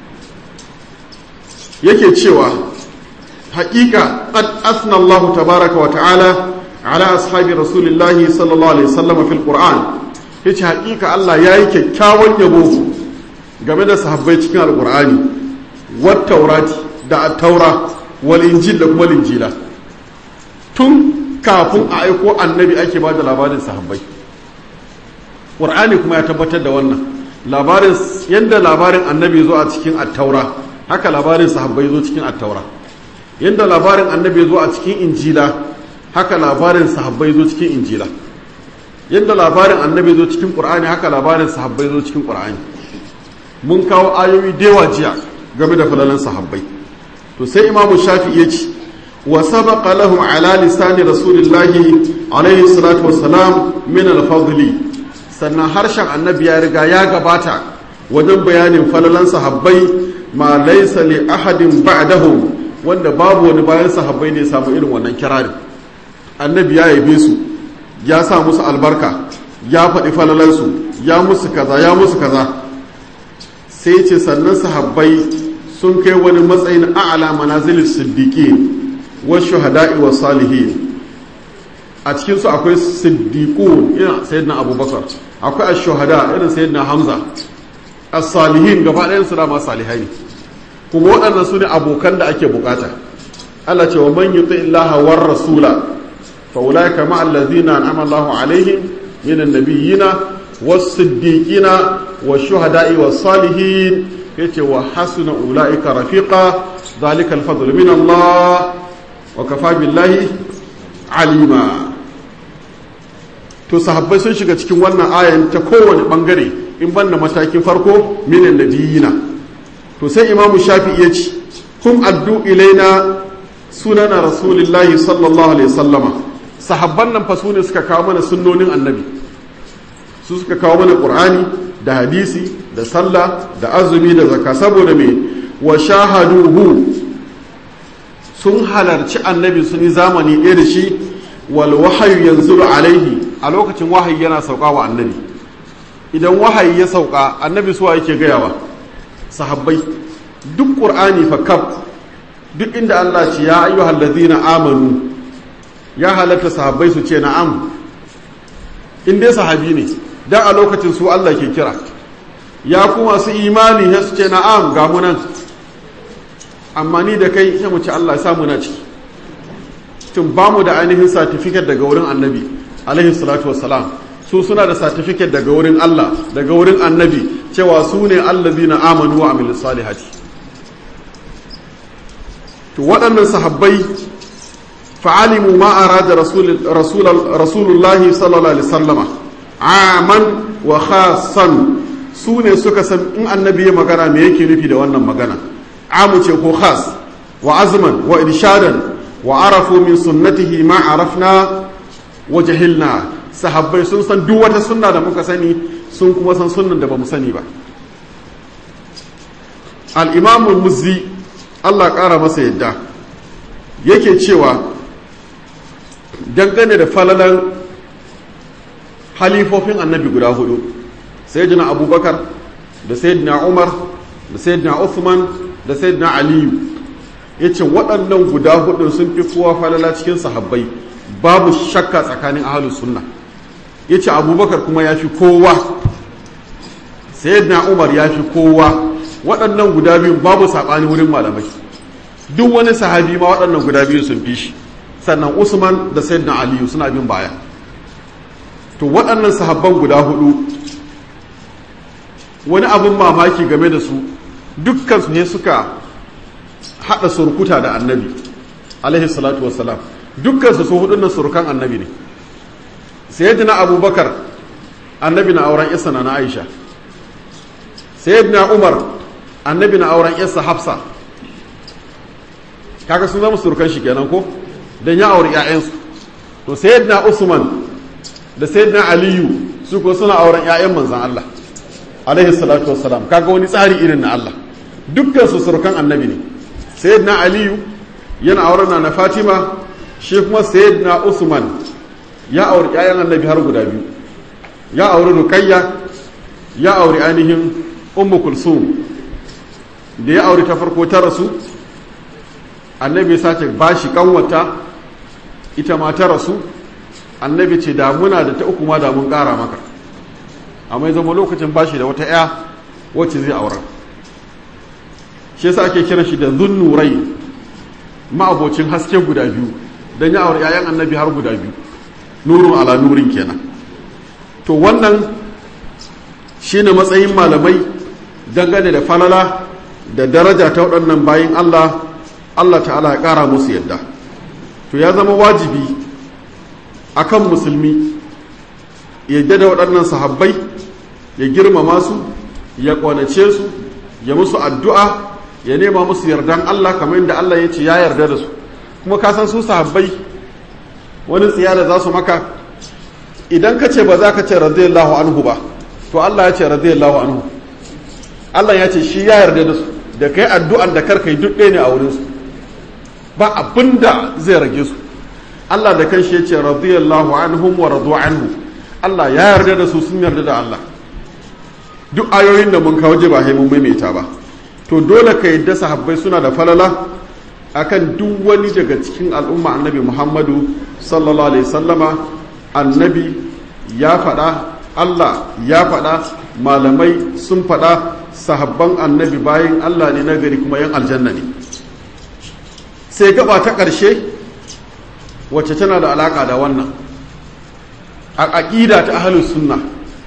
yake cewa haƙiƙa qad asna allahu tabaraka wa ta'ala ala ashabi rasulillahi sallallahu alaihi wasallam fil qur'an yace haƙiƙa allah yayi kyakkyawan yabo game da sahabbai cikin alqur'ani wat taurati da taura wal injil da kuma linjila tun kafin a aiko annabi ake ba da labarin sahabbai ƙur'ani kuma ya tabbatar da wannan labarin yadda labarin annabi zo a cikin attaura haka labarin sahabbai zo cikin attaura yadda labarin annabi zo a cikin injila haka labarin sahabbai zo cikin injila yadda labarin annabi zo cikin ƙur'ani haka labarin sahabbai zo cikin ƙur'ani mun kawo ayoyi dewa jiya game da falalan sahabbai to sai imamu shafi ya ce wa sabaqa lahum ala lisani rasulillahi alaihi salatu wassalam min al-fadli sannan harshen annabi ya riga ya gabata wajen bayanin falalan sahabbai ma laysa li ahadin ba'dahu wanda babu wani bayan sahabbai ne samu irin wannan kirari annabi ya yabe su ya sa musu albarka ya faɗi falalansu ya musu kaza ya musu kaza sai ce sannan sahabbai sun kai wani matsayin a'ala manazilin siddiqi wa shuhada'i wa salihin a cikin su akwai siddiqun irin sayyidina abubakar akwai ash-shuhada irin sayyidina hamza as-salihin gaba ɗayan su dama salihai ne kuma waɗannan su ne abokan da ake bukata Allah ce wa man yuti illaha war rasula fa ulaika ma allazina an'ama Allahu alaihim minan nabiyina was-siddiqina wash-shuhada'i was-salihin yace wa hasuna ulaika rafiqa dhalika al-fadlu min Allah wa kafa billahi alima to sahabbai sun shiga cikin wannan ayan ta kowane bangare in banda matakin farko minan nabiyina to sai imamu shafi ya ce kum addu ilaina sunana rasulillahi sallallahu alaihi sallama sahabban nan fa sune suka kawo mana sunnonin annabi su suka kawo mana qur'ani da hadisi da sallah da azumi da zakka saboda me wa shahaduhu sun halarci annabi sun yi zamani ɗaya da shi wal wahayu yanzu alaihi a lokacin wahayi yana sauka wa annabi idan wahayi ya sauka annabi suwa yake gayawa sahabbai duk ƙur'ani fa kaf duk inda Allah ce ya ayyuhal ladina amanu ya halatta sahabbai su ce na'am in dai sahabi ne dan a lokacin su Allah ke kira ya kuma su imani ya su ce na'am ga mu nan amma ni da kai sai mu ce Allah ya sa mu na ciki tun ba mu da ainihin certificate daga wurin annabi alaihi salatu wassalam su suna da certificate daga wurin Allah daga wurin annabi cewa su ne allazina amanu wa amilus salihati to waɗannan sahabbai fa'alimu ma arada rasulullahi sallallahu alaihi sallama aman wa khasan su ne suka san in annabi ya magana me yake nufi da wannan magana amu ce ko khas wa azman wa irshadan wa arafu min sunnatihi ma arafna wa jahilna sahabbai sun san duk wata sunna da muka sani sun kuma san sunnan da ba mu sani ba al-imamu muzzi Allah ƙara masa yadda yake cewa dangane da falalan halifofin annabi guda hudu sayyidina abubakar da sayyidina umar da sayyidina uthman da sayyidina aliyu ya ce waɗannan guda hudun sun fi kowa falala cikin sahabbai babu shakka tsakanin ahalus sunna ya ce abubakar kuma ya fi kowa sayyidina umar ya fi kowa waɗannan guda biyu babu saɓani wurin malamai duk wani sahabi ma waɗannan guda biyu sun fi shi sannan usman da sayyidina aliyu suna bin baya to waɗannan sahabban guda hudu wani abin mamaki game da su dukkansu ne suka haɗa surkuta da annabi alaihi salatu wassalam dukkansu su hudun nan surukan annabi ne sayyidina abubakar annabi na auren isa na aisha sayyidina umar annabi na auren isa hafsa kaga sun zama surukan shi kenan ko don ya auri 'ya'yansu to sayyidina usman da sayyidina aliyu su ko suna auren 'ya'yan manzan Allah alaihi salatu wassalam kaga wani tsari irin na Allah dukkan su surukan annabi ne sayyidina aliyu yana auren na fatima shi kuma sayyidina usman ya auri 'ya'yan annabi har guda biyu ya auri rukayya ya auri ainihin ummu kulsum da ya auri ta farko ta rasu annabi sace bashi kanwata ita ma ta rasu annabi ce damuna da ta uku ma da mun kara maka amma zama lokacin bashi da wata ya wacce zai aura shi yasa ake kiran shi da zunnurai ma'abocin haske guda biyu don ya aure 'ya'yan annabi har guda biyu nurun ala nurin kenan to wannan shine matsayin malamai dangane da falala da daraja ta waɗannan bayin Allah Allah ta'ala ya ƙara musu yadda to ya zama wajibi akan musulmi yadda da waɗannan sahabbai ya girmama su ya ƙwanace su ya musu addu'a ya nema musu yardan Allah kamar yadda Allah ya ce ya yarda da su kuma ka san su sahabbai wani tsiya da za su maka idan ka ce ba za ka ce radiyallahu anhu ba to Allah ya ce radiyallahu anhu Allah ya ce shi ya yarda da su da kai addu'an da karka yi duk ɗaya ne a wurinsu ba abin da zai rage su Allah da kanshi ya ce radiyallahu anhum wa radu anhu Allah ya yarda da su sun yarda da Allah duk ayoyin da mun kawo ba mun maimaita ba to dole ka yadda sahabbai suna da falala akan duk wani daga cikin al'umma annabi Muhammadu sallallahu alaihi sallama annabi ya faɗa Allah ya faɗa malamai sun faɗa sahabban annabi bayan Allah ne nagari kuma yan aljanna ne sai gaba ta ƙarshe wacce tana da alaka da wannan a aƙida ta ahlus sunna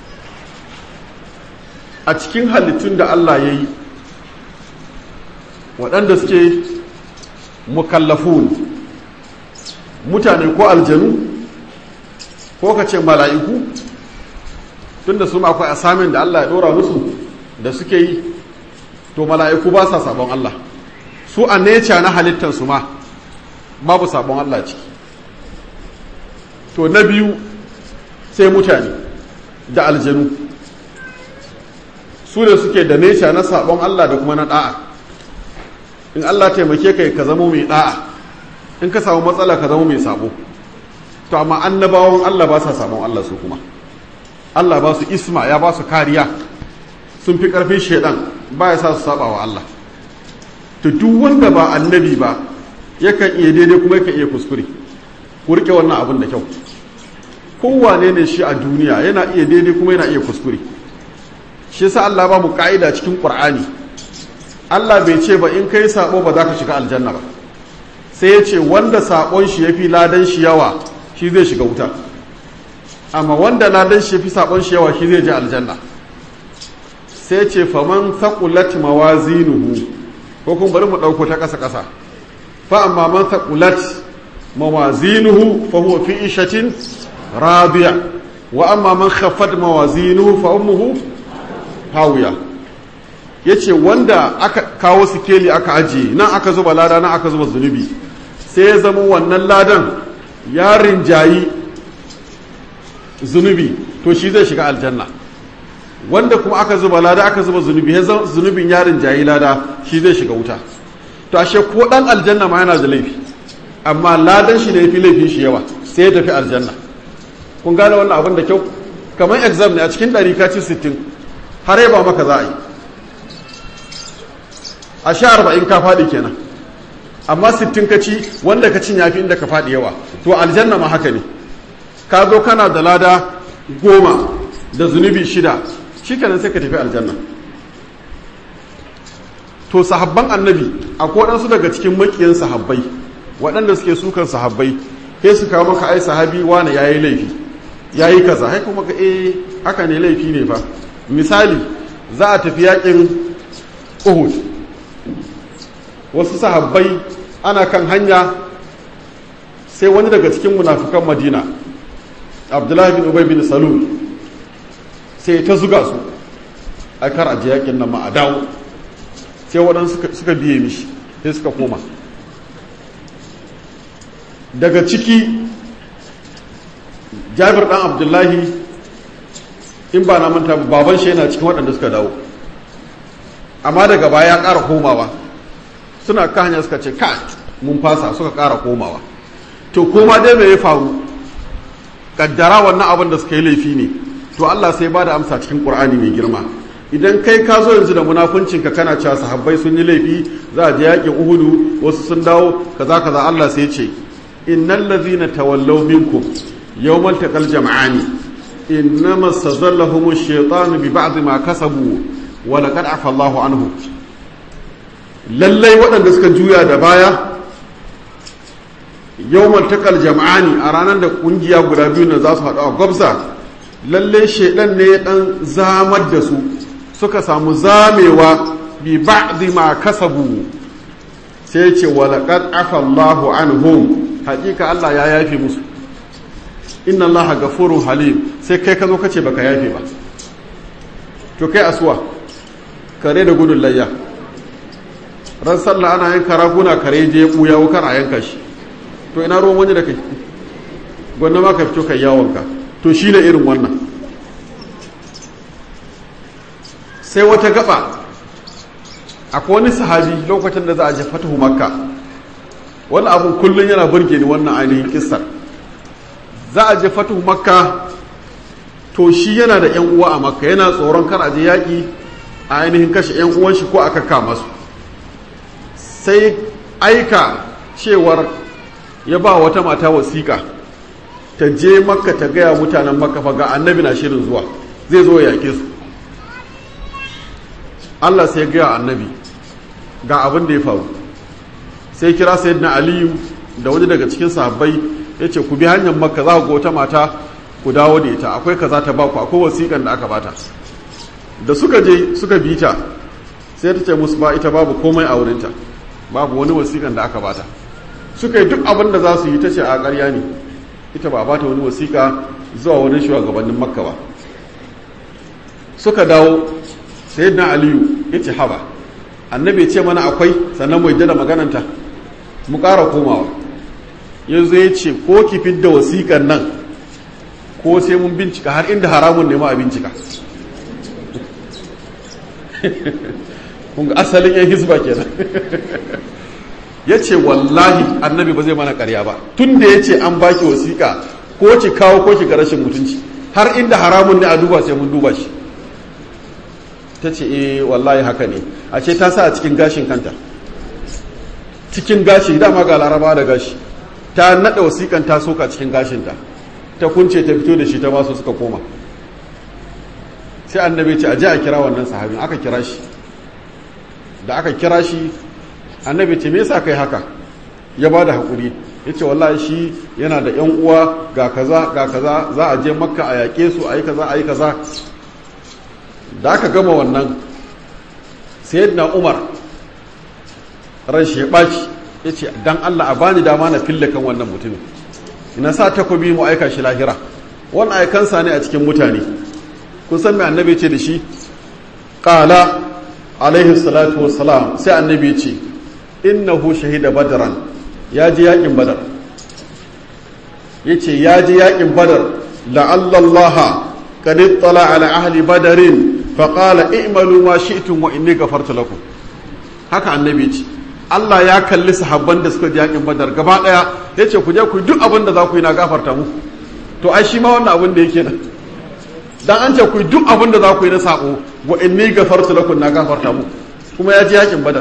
a cikin halittun da Allah ya yi waɗanda suke mukallafun mutane ko aljanu ko ka ce mala'iku tunda su akwai asamin da Allah ya ɗora musu da suke yi to mala'iku ba sa sabon Allah su a neca na halittarsu ma babu sabon Allah ciki to na biyu sai mutane da aljanu su da suke da neca na sabon Allah da kuma na da'a in Allah taimake ka ka zama mai da'a in ka samu matsala ka zama mai sabo to amma annabawan Allah ba sa sabon Allah su kuma Allah ba su isma ya ba su kariya sun fi karfin shaidan ba ya sa su saba wa Allah to duk wanda ba annabi ba yakan iya daidai kuma yakan iya kuskure ku rike wannan abin da kyau kowane ne shi a duniya yana iya daidai kuma yana iya kuskure shi yasa Allah ba mu ka'ida cikin Qur'ani Allah bai ce ba in kai sabo ba za ka shiga aljanna ba sai ya ce wanda sabon shi yafi ladan shi yawa shi zai shiga wuta amma wanda ladan shi yafi sabon shi yawa shi zai je aljanna sai ce faman thaqulat mawazinuhu ko kuma bari mu dauko ta kasa kasa fa amma man thaqulat mawazinuhu fa huwa fi ishatin radiya wa amma man khaffat mawazinuhu fa ummuhu hawiya yace wanda aka kawo sikeli aka ajiye nan aka zuba lada nan aka zuba zunubi sai ya zama wannan ladan ya rinjayi zunubi to shi zai shiga aljanna wanda kuma aka zuba lada aka zuba zunubi ya zama zunubin ya rinjayi lada shi zai shiga wuta to ashe ko dan aljanna ma yana da laifi amma ladan shi ne yafi laifin shi yawa sai ya tafi aljanna kun gane wannan abin da kyau kamar exam ne a cikin ɗari ka ci sittin har yaba maka za a yi a sha arba'in ka faɗi kenan amma sittin ka ci wanda ka cin yafi inda ka faɗi yawa to aljanna ma haka ne ka zo kana da lada goma da zunubi shida shi kenan sai ka tafi aljanna to sahabban annabi akwai waɗansu daga cikin makiyan sahabbai waɗanda suke sukan sahabbai sai su kawo maka ai sahabi wane ya yi laifi ya yi kaza hai kuma ka eh haka ne laifi ne fa misali za a tafi yakin uhud wasu sahabbai ana kan hanya sai wani daga cikin munafukan madina abdullahi bin ubay bin salul sai ta zuga su a kar aje yakin nan ma a dawo sai waɗansu suka biye mishi sai suka koma daga ciki jabir ɗan abdullahi in ba na manta baban shi yana cikin waɗanda suka dawo amma daga baya ya ƙara komawa suna ka hanya suka ce ka mun fasa suka ƙara komawa to koma dai mai ya faru kaddara wannan abin da suka yi laifi ne to Allah sai ba da amsa cikin Qur'ani mai girma idan kai ka zo yanzu da munafuncinka kana cewa sahabbai sun yi laifi za a je yakin Uhudu wasu sun dawo kaza kaza Allah sai ce innal ladhina tawallaw minkum yawmal taqal jam'ani innama stazallahum ash-shaytanu bi ba'd ma kasabu wa laqad afa Allahu anhu lallai waɗanda suka juya da baya yawmal taqal jam'ani a ranar da kungiya guda biyu na za su haɗu a gwabza lallai shedan ne dan zamar da su suka samu zamewa bi ba'd ma kasabu sai ce wa laqad afa Allahu anhum hakika Allah ya yafe musu inna allaha gafurun halim sai kai ka zo kace baka yafe ba to kai asuwa kare da gudun layya ran sallah ana yanka raguna kare je ya buya wukar a yanka shi to ina ruwan wani da kai gwanna ma ka fito kai yawonka to shi ne irin wannan sai wata gaba akwai wani sahabi lokacin da za a je fatahu makka wani abun kullum yana burge ni wannan ainihin kissar za a je fatuhu makka to shi yana da yan uwa a makka yana tsoron kar a je yaƙi a ainihin kashe yan uwan shi ko aka kama su sai aika cewar ya ba wata mata wasiƙa ta je makka ta gaya mutanen makka fa ga annabi na shirin zuwa zai zo ya yaƙe su Allah sai gaya annabi ga abin da ya faru sai kira sayyidina aliyu da wani daga cikin sahabbai ya ce ku bi hanyar makka za ku ga wata mata ku dawo da ita akwai kaza ta baku akwai wasiƙan da aka bata da suka je suka bi ta sai ta ce musu ba ita babu komai a wurinta babu wani wasiƙan da aka bata suka yi duk abin da za su yi ta ce a ƙarya ne ita ba bata wani wasiƙa zuwa wani shugabannin makka ba suka dawo sai na aliyu ya ce haba annabi ce mana akwai sannan mu da magananta mu ƙara komawa yanzu ya ce ko ki fidda wasiƙan nan ko sai mun bincika har inda haramun ne ma a bincika kunga asalin yan hisba kenan ya ce wallahi annabi ba zai mana karya ba tun da ya ce an baki wasiƙa ko ki kawo ko ki ga rashin mutunci har inda haramun ne a duba sai mun duba shi ta ce eh wallahi haka ne a ce ta sa a cikin gashin kanta cikin gashi dama ga laraba da gashi ta naɗa wasiƙan ta soka cikin gashinta ta kunce ta fito da shi ta masu suka koma sai annabi ce a ji a kira wannan sahabin aka kira shi da aka kira shi annabi ce me yasa kai haka ya ba da haƙuri ya ce wallahi shi yana da yan uwa ga kaza ga kaza za a je makka a yaƙe su a yi kaza a yi kaza da aka gama wannan sayyidina umar ran shi ya ɓaci ya ce dan allah a bani dama na fille kan wannan mutumin ina sa takobi mu aika shi lahira wannan aikansa ne a cikin mutane kun san me annabi ce da shi qala alaihi salatu wassalam sai annabi ce innahu shahida badran ya ji yakin badar yace ya ji yakin badar la'alla allaha qad ittala ala ahli badarin fa qala i'malu ma shi'tum wa inni ghafartu lakum haka annabi ce Allah ya kalli sahabban da suka ji yakin badar gaba daya yace ku je ku duk abin da za ku yi na gafarta muku to ai shi ma wannan abin da yake nan dan an ce ku duk abin da za ku yi na sako wa inni gafartu lakum na gafarta muku kuma ya ji yakin badar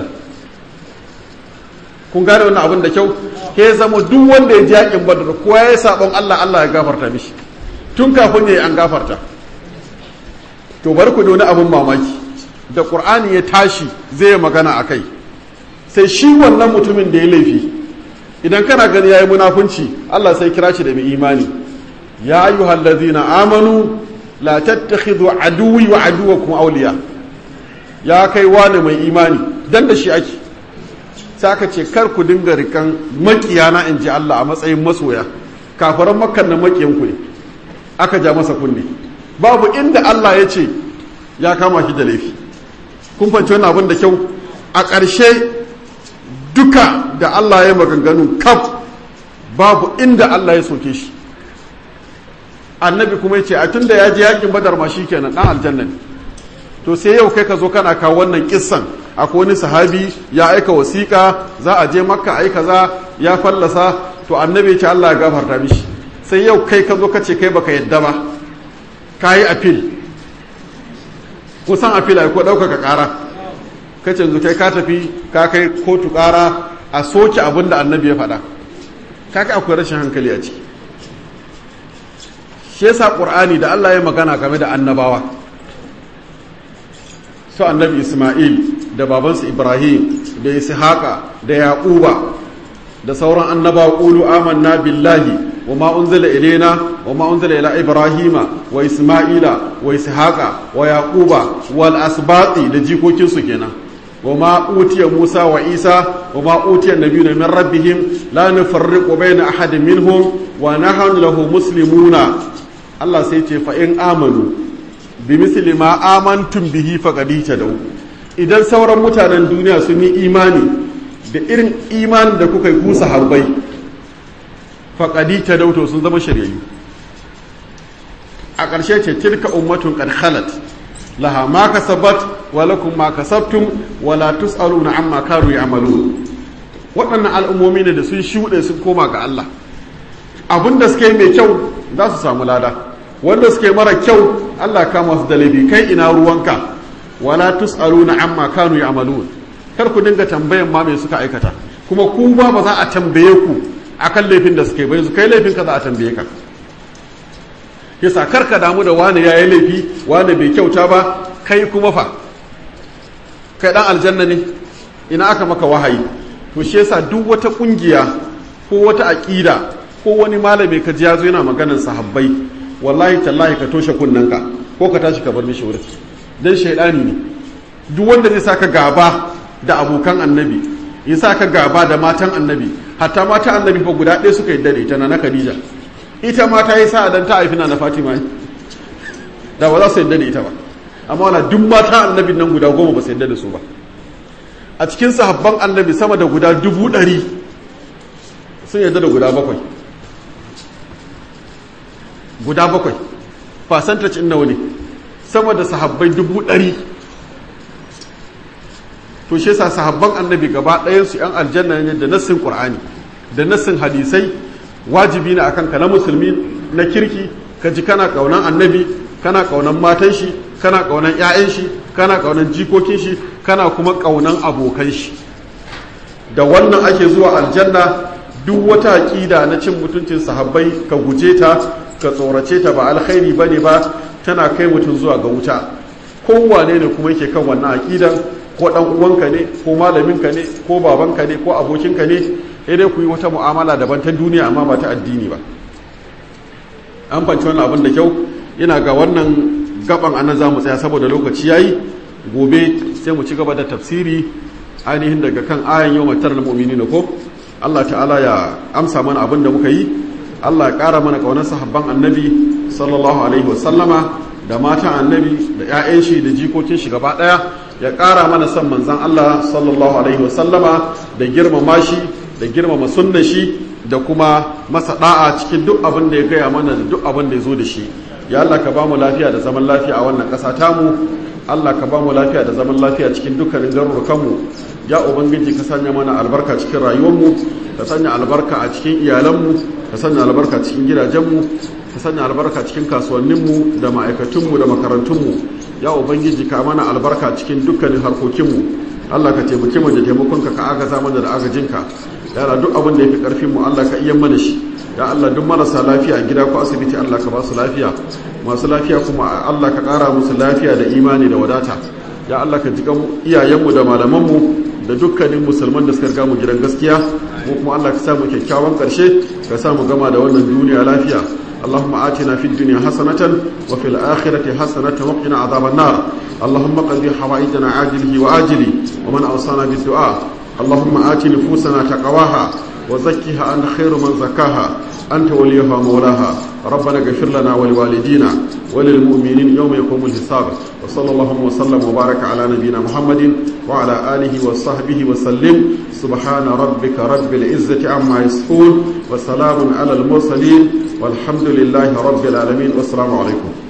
kun gane wannan abin da kyau ke zama duk wanda ya ji yakin badar ko ya yi sabon Allah Allah ya gafarta mishi tun kafin ya yi an gafarta to bari ku da wani abin mamaki da qur'ani ya tashi zai yi magana a kai sai shi wannan mutumin da ya laifi idan kana gani ya yi munafunci Allah sai kira shi da mai imani ya ayyuhal ladzina amanu la tattakhidhu aduwi wa aduwakum awliya ya kai wani mai imani dan da shi ake sai aka ce kar ku dinga rikan makiyana in ji Allah a matsayin masoya kafaran makkan na makiyan ku ne aka ja masa kunne babu inda Allah ya ce ya kama shi da laifi kun fanci wannan abin da kyau a ƙarshe duka da Allah ya maganganu kaf babu inda Allah ya soke shi annabi kuma ya ce a tun da ya ji yakin badar ma shi kenan ɗan aljanna ne to sai yau kai ka zo kana kawo wannan kissan akwai wani sahabi ya aika wasiƙa za a je makka ai kaza ya fallasa to annabi ya ce Allah ya gafarta mishi sai yau kai ka zo ka ce kai baka yadda ba ka yi apil kusan apil ai ko ɗaukaka ƙara ka ce yanzu kai ka tafi ka kai kotu ƙara a soke abin da annabi ya faɗa ka kai akwai rashin hankali a ciki shi yasa ƙur'ani da Allah ya magana game da annabawa su annabi Ismail da babansu Ibrahim da Ishaqa da Yaquba da sauran annabawa qulu amanna billahi wa ma unzila ilaina wa ma unzila ila Ibrahima wa Ismaila wa Ishaqa wa Yaquba wal asbati da jikokin su kenan wa ma utiya Musa wa Isa wa ma utiya nabiyuna min rabbihim la nufarriqu baina ahadin minhum wa nahnu lahu muslimuna Allah sai ce fa in amanu bi misli ma amantum bihi faqad tadaw idan sauran mutanen duniya sun yi imani da irin imanin da kuka yi ku sahabbai faqad tadaw to sun zama shiryayyu a ƙarshe ce tilka ummatun qad khalat laha ma kasabat wa lakum ma kasabtum wa la tusaluna amma kanu ya'malun waɗannan al'ummomi ne da sun shuɗe sun koma ga Allah abinda suka yi mai kyau za su samu lada wanda suke mara kyau Allah kama su da laifi kai ina ruwanka wala tusaluna amma kanu ya'malun kar ku dinga tambayan ma me suka aikata kuma ku ba ba za a tambaye ku akan laifin da suke bai su kai laifin ka za a tambaye ka yasa kar ka damu da wani yayi laifi wani bai kyauta ba kai kuma fa kai dan aljanna ne ina aka maka wahayi to shi yasa duk wata kungiya ko wata aqida ko wani malami ka ji ya zo yana maganar sahabbai wallahi tallahi ka toshe kunnanka ko ka tashi ka bar mishi wurin dan shaidani ne duk wanda zai saka gaba da abokan annabi ya saka gaba da matan annabi hatta mata annabi fa guda ɗaya suka yi dare ita na Khadija ita ma ta yi sa'a dan ta haifi na Fatima da ba za su yadda da ita ba amma wala duk mata annabi nan guda goma ba su yadda da su ba a cikin sahabban annabi sama da guda dubu ɗari sun yadda da guda bakwai guda bakwai percentage in nawa ne sama da sahabbai dubu ɗari to shi yasa sahabban annabi gaba ɗayansu 'yan aljanna ne da nassin qur'ani da nassin hadisai wajibi ne akan ka na musulmi na kirki ka ji kana kaunan annabi kana kaunan matan shi kana kaunan 'ya'yan shi kana kaunan jikokin shi kana kuma kaunan abokan shi da wannan ake zuwa aljanna duk wata aƙida na cin mutuncin sahabbai ka guje ta ka tsorace ta ba alkhairi bane ba tana kai mutum zuwa ga wuta kowane ne kuma yake kan wannan aƙidan ko dan uwanka ne ko malaminka ne ko babanka ne ko abokinka ne sai dai ku yi wata mu'amala daban ta duniya amma ba ta addini ba an fanci wannan abin da kyau ina ga wannan gaban anan za mu tsaya saboda lokaci yayi gobe sai mu ci gaba da tafsiri ainihin daga kan ayan yau matar na mu'mini ko Allah ta'ala ya amsa mana abin da muka yi Allah ya ƙara mana ƙaunar sahabban annabi sallallahu alaihi wasallama da matan annabi da 'ya'yan shi da jikokin shi gaba ɗaya ya ƙara mana son manzan Allah sallallahu alaihi wasallama da girmama shi da girmama sunna shi da kuma masa da'a cikin duk abin da ya gaya mana da duk abin da ya zo da shi ya Allah ka ba mu lafiya da zaman lafiya a wannan ƙasa tamu Allah ka ba mu lafiya da zaman lafiya cikin dukkanin garurukanmu ya ubangiji ka sanya mana albarka cikin rayuwarmu ka sanya albarka a cikin iyalanmu ka sanya albarka cikin gidajenmu ka sanya albarka cikin kasuwanninmu da ma'aikatunmu da makarantunmu ya ubangiji ka mana albarka cikin dukkanin harkokinmu Allah ka taimake mu da taimakonka ka agaza mana da agajinka ya duk abin da ya fi karfinmu Allah ka iya mana shi ya Allah duk marasa lafiya a gida ko asibiti Allah ka ba su lafiya masu lafiya kuma Allah ka ƙara musu lafiya da imani da wadata ya Allah ka jiƙa iyayenmu da malamanmu da dukkanin musulman da suka riga mu gidan gaskiya mu kuma Allah ka samu kyakkyawan ƙarshe ka samu gama da wannan duniya lafiya اللهم آتنا في الدنيا حسنة وفي الآخرة حسنة وقنا عذاب النار اللهم قضي حوائجنا عاجله وآجله ومن أوصانا بالدعاء اللهم آت نفوسنا تقواها وزكها أنت خير من زكاها أنت وليها مولاها ربنا اغفر لنا ولوالدينا وللمؤمنين يوم يقوم الحساب وصلى الله وسلم وبارك على نبينا محمد وعلى آله وصحبه وسلم سبحان ربك رب العزة عما يصفون وسلام على المرسلين والحمد لله رب العالمين والسلام عليكم